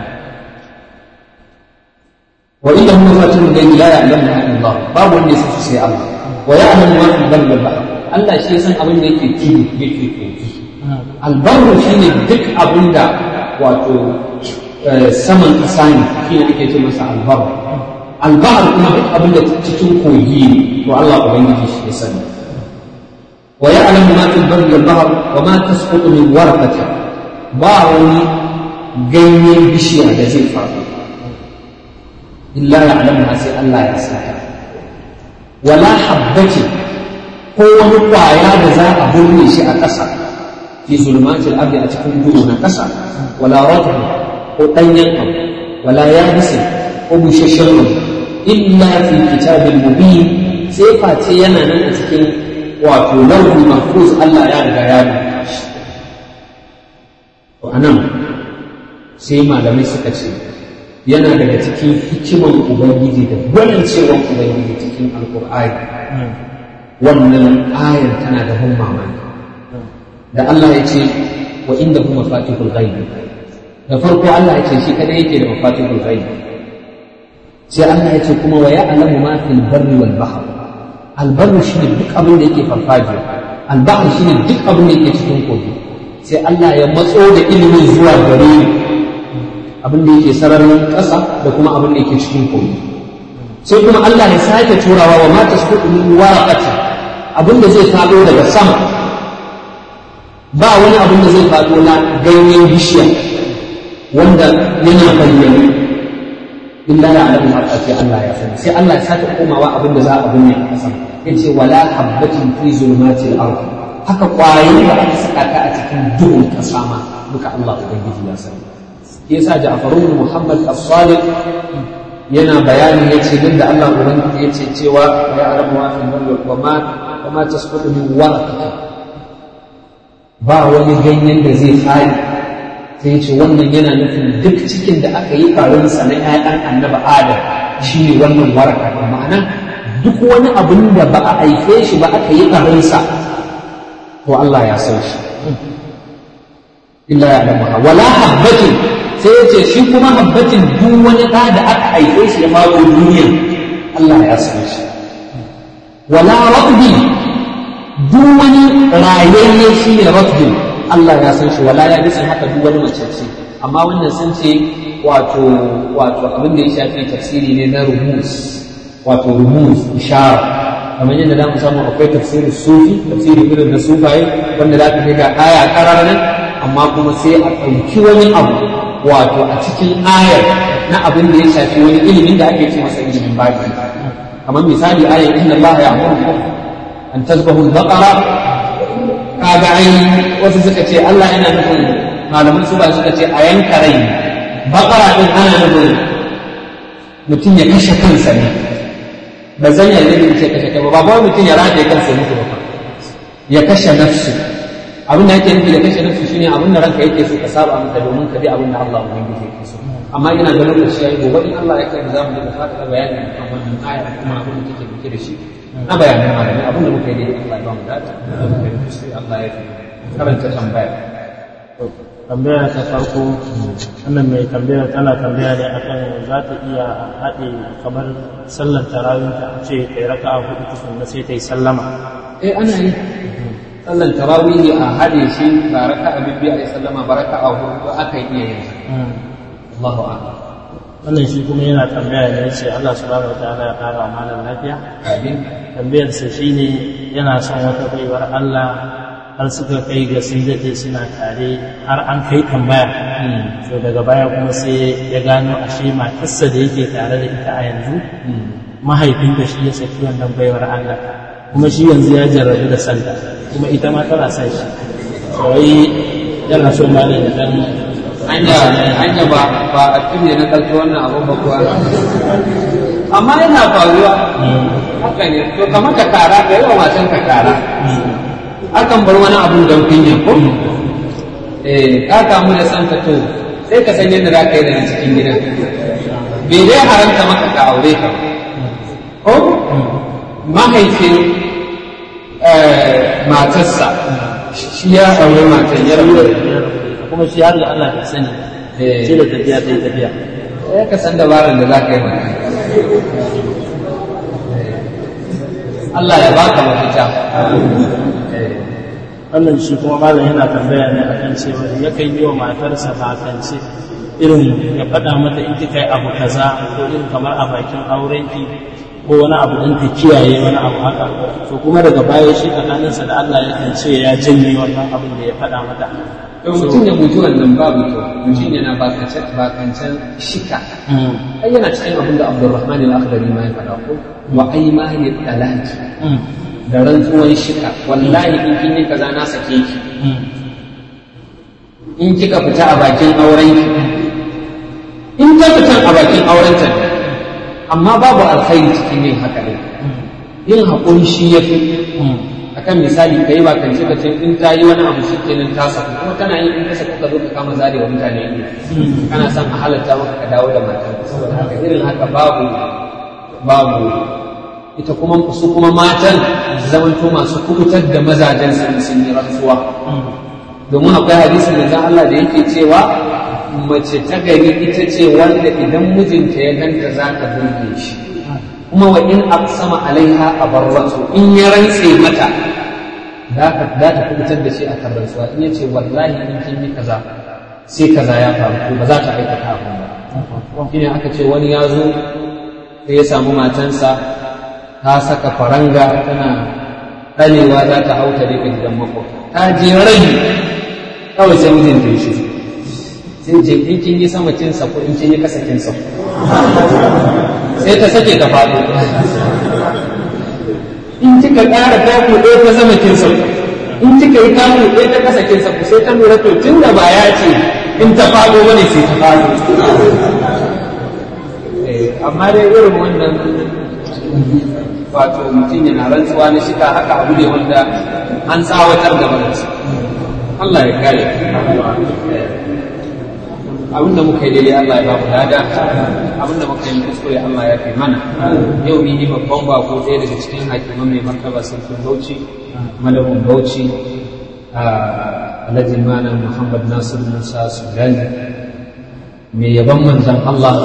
wa inda hum mafatihul ghaib la ya'lamuha illa Allah babu wanda ya san sai Allah wa ya'lamu ma fil barri wal bahr Allah shi ya san abin da yake tudu yake kogi albarru shi ne duk abin da wato saman ƙasa ne shi ne ake ce masa albarru albahar kuma duk abin da cikin kogi ne to Allah ubangiji shi ya sani wa ya'lamu ma fil barri wal bahr wa ma tasqutu min warqatin ba wani ganyen bishiya da zai faru illa ya'lamu sai Allah ya saka wala habbatin ko wani kwaya da za a burne shi a ƙasa fi zulmatil ardi a cikin duhu na ƙasa wala rajul ko ɗanyen abu wala yabisin ko busasshen abu illa fi kitabin mubin sai face yana nan a cikin wato lauhi mahfuz Allah ya riga ya rubuta shi to anan sai malamai suka ce yana daga cikin hikiman ubangiji da gwanincewan ubangiji cikin alkur'ani wannan ayar tana da ban mamaki da Allah ya ce wa inda kuma fatihul ghaibi da farko Allah ya ce shi kadai yake da mafatihul ghaibi sai Allah ya ce kuma wa ya'lamu ma fil barri wal bahr al barri shine duk abin da yake farfajiya al bahr shine duk abin da yake cikin kogi sai Allah ya matso da ilimin zuwa gare ni abin da yake sararin ƙasa da kuma abin da yake cikin kogi sai kuma Allah ya sake turawa wa ma tasqutu min waraqati abin da zai faɗo daga sama ba wani abin da zai faɗo na ganyen bishiya wanda yana bayyane illa ya alamu ma ce Allah ya sani sai Allah ya sake komawa abin da za a binne a ƙasa yace wala habbatin fi zulmatil ard haka kwayoyi da aka saka ta a cikin duhun ƙasa ma duka Allah ubangiji ya sani yasa Ja'far ibn Muhammad as-Sadiq yana bayani yace duk da Allah ubangiji yace cewa ya alamu ma fil barri wa ma wa ma tasqutu min waraqatin ba wani ganyen da zai fadi sai ce wannan yana nufin duk cikin da aka yi farinsa na ‘ya'yan annaba adam shi ne wannan waraka da ma'ana duk wani abin da ba a haife shi ba aka yi farinsa to Allah ya san shi illa ya alamu wala habbatin sai ya ce shi kuma habbatin duk wani ɗa da aka haife shi ya mako duniya Allah ya san shi wala rabbi duk wani rayayye shi ne rabbi Allah ya san shi wala ya bisa haka duk wani macece amma wannan sun ce wato wato abin da ya shafi tafsiri ne na rumus wato rumus ishara kamar yadda za mu samu akwai tafsirin sufi tafsiri irin na sufaye wanda za ka ga aya karar nan amma kuma sai a ɗauki wani abu wato a cikin ayar na abin da ya shafi wani ilimin da ake ce masa ilimin baki kamar misali ayar inna Allah ya amuru an tasbahu al-baqara kaga ai wasu suka ce Allah yana nufin malaman su ba suka ce a yanka rai bakara din ana nufin mutum ya kashe kansa ne ba zan yi da ce kashe kai ba ba mutum ya rataye kansa ya mutu ba ya kashe nafsu abin da yake nufi da kashe nafsu shine abin da ranka yake so ka saba maka domin ka bi abin da Allah ubangiji yake so amma ina ga lokaci yayi gobe in Allah ya kai za mu da fata bayani kan wannan aya kuma abin da take dauke da shi na bayanan malamai abin da muka yi dai Allah ya ba mu dace sai Allah ya karanta tambaya tambaya ta farko wannan mai tambaya tana tambaya ne akan za ta iya haɗe kamar sallar tarawih ta ce ta yi raka'a hudu tukunna sai ta yi sallama eh ana yi sallan tarawih a haɗe shi ba raka'a bibbi a yi sallama ba raka'a hudu aka yi iya yin Allahu a'lam wannan shi kuma yana tambaya ne ce Allah subhanahu wa ta'ala ya ƙara malam lafiya amin tambayarsa shine yana son wata baiwar Allah har suka kai ga sun daɗe suna tare har an kai tambaya so daga baya kuma sai ya gano ashe matarsa da yake tare da ita a yanzu mahaifinta shi ya saki wannan baiwar Allah kuma shi yanzu ya jarrabu da sanda kuma ita ma tana son shi wai yana so malam ya dan hanya hanya ba ba a tune na kalto wannan abun ba kuwa amma yana faruwa haka ne to kamar ka kara ka yi wa matan ka kara akan bar wani abun don kunya ko eh ka kamu da san ka to sai ka san yadda za ka yi da cikin gidan bai dai haramta maka ka aure ka ko mahaifin matarsa shi ya aure matan ya rabu da kuma shi har da Allah bai sani Eh. sai da tafiya ta yi tafiya ya ka san dabarar da za ka yi mata Allah ya baka mafita wannan shi kuma malam yana tambaya ne akan cewa yakan yi wa matarsa bakance irin ya faɗa mata in kika yi abu kaza ko irin kamar a bakin aurenki ko wani abu don ta kiyaye wani abu haka to kuma daga baya shi tsakaninsa da Allah yakan ce ya janye wannan abin da ya faɗa mata to mutum ya guji wannan babu to mutum yana bakancen bakancen shika Mm, ai yana cikin abin da Abdurrahman al-Akhdari ma ya faɗa ko wa aymani talaki mm, da rantsuwan shika wallahi in kin yi kaza na sake ki mm, in kika fita a bakin aurenki in ta fita a bakin aurenta ne amma babu alkhairi cikin yin haka ne yin haƙuri shi ya fi mm, akan misali kai ba kan ka ce in ta yi wani abu shi kenan ta saku kuma kana yi in ka saku ka zo ka kama zare wa mutane ido kana son a halatta maka ka dawo da matar saboda haka irin haka babu babu ita kuma su kuma matan zamanto masu kubutar da mazajen su sun yi rantsuwa domin akwai hadisin da Allah da yake cewa mace ta gari ita ce wanda idan mijinta ya ganta za ta burge shi kuma wa in aqsama alaiha abarratu in ya rantse mata za ta za ta kubutar da shi a kan rantsuwa in yace wallahi in kin yi kaza sai kaza ya faru ba za ta aikata abin ba shine aka ce wani ya zo sai ya samu matansa ta saka faranga tana ɗanewa za ta hauta daga gidan makwabta ta je rai kawai sai mijinta ya shi sai je in kin yi sama kin sako in kin yi kasa kin sako sai ta sake ta faɗo in kika ƙara taku ɗaya ta sama kin sako in kika yi taku ɗaya ta kasa kin sako sai ta lura to tun da ba ya ce in ta faɗo bane sai ta faɗo amma dai irin wannan wato mutum yana rantsuwa na shika haka abu ne wanda an tsawatar da barinsa Allah ya kare abinda muka yi daidai Allah ya ba mu lada abinda muka yi kuskure Allah ya fi mana yau ni yi babban bako ɗaya daga cikin hakiman mai martaba sarkin Bauchi malamin Bauchi Alhaji Malam Muhammad Nasir Musa Sudani mai yaban manzon Allah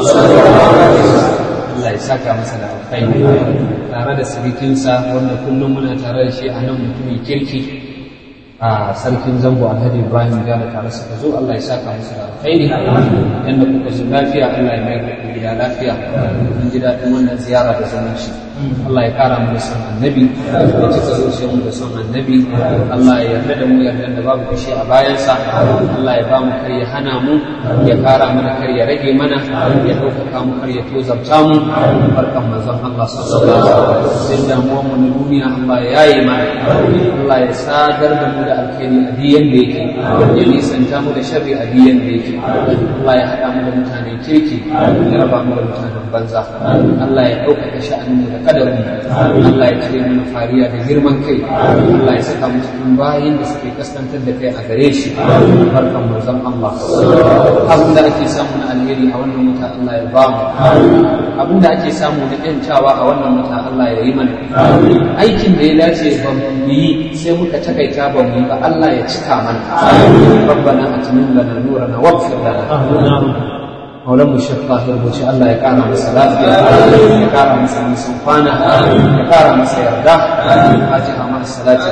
Allah ya saka masa da alkhairi tare da sirikinsa wanda kullum muna tare da shi a nan mutumin kirki a sarkin zango alhaji ibrahim gane tare suka zo allah ya saka musu da alkhairi yadda kuka zo lafiya allah ya mayar da ku gida lafiya mun ji daɗin wannan ziyara da zumunci allah ya kara mu da son annabi ya cika zuciyar mu da son annabi allah ya yarda da mu yarda da babu kashe a bayansa allah ya ba mu kar ya hana mu ya kara mana kar ya rage mana ya ɗaukaka mu kar ya tozarta mu barkan manzon allah sallallahu alaihi wasallam sai damuwar mu na duniya allah ya yaye mana allah ya sadar da mu da alkhairi a diyan da yake ya nisanta mu da sharri a diyan da yake Allah ya haɗa mu da mutanen kirki ya raba mu da mutanen banza Allah ya ɗaukaka sha'anin mu da kadarin Allah ya cire mana fariya da girman kai Allah ya saka mu cikin bayin da suke kaskantar da kai a gare shi barkan manzon Allah abin da ake samu na alheri a wannan wuta Allah ya ba mu abin da ake samu na ƴancawa a wannan wuta Allah ya yi mana aikin da ya dace ba mu yi sai muka takaita ba mu yi ba Allah ya cika mana rabbana atmin lana nurana waghfir lana maulan mu shek tahir buci Allah ya kara masa lafiya ya kara masa nisan kwana ya kara masa yarda fatiha ma salatin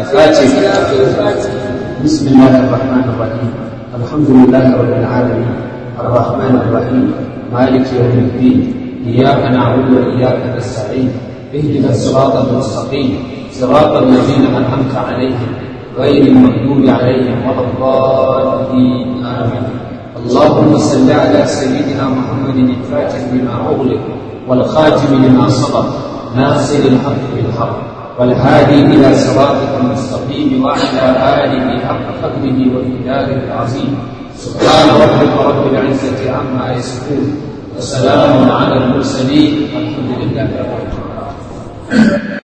fati بسم الله الرحمن الرحيم الحمد لله رب العالمين الرحمن الرحيم مالك يوم الدين إياك نعبد وإياك نستعين اهدنا الصراط المستقيم صراط الذين أنعمت عليهم غير المغضوب عليهم ولا الضالين آمين اللهم صل على سيدنا محمد الفاتح لما أغلق والخاتم لما سبق ناصر الحق بالحق والهادي إلى صراطك المستقيم وعلى آله حق قدره ومقداره العظيم سبحان ربك رب العزة عما يصفون وسلام على المرسلين الحمد لله رب العالمين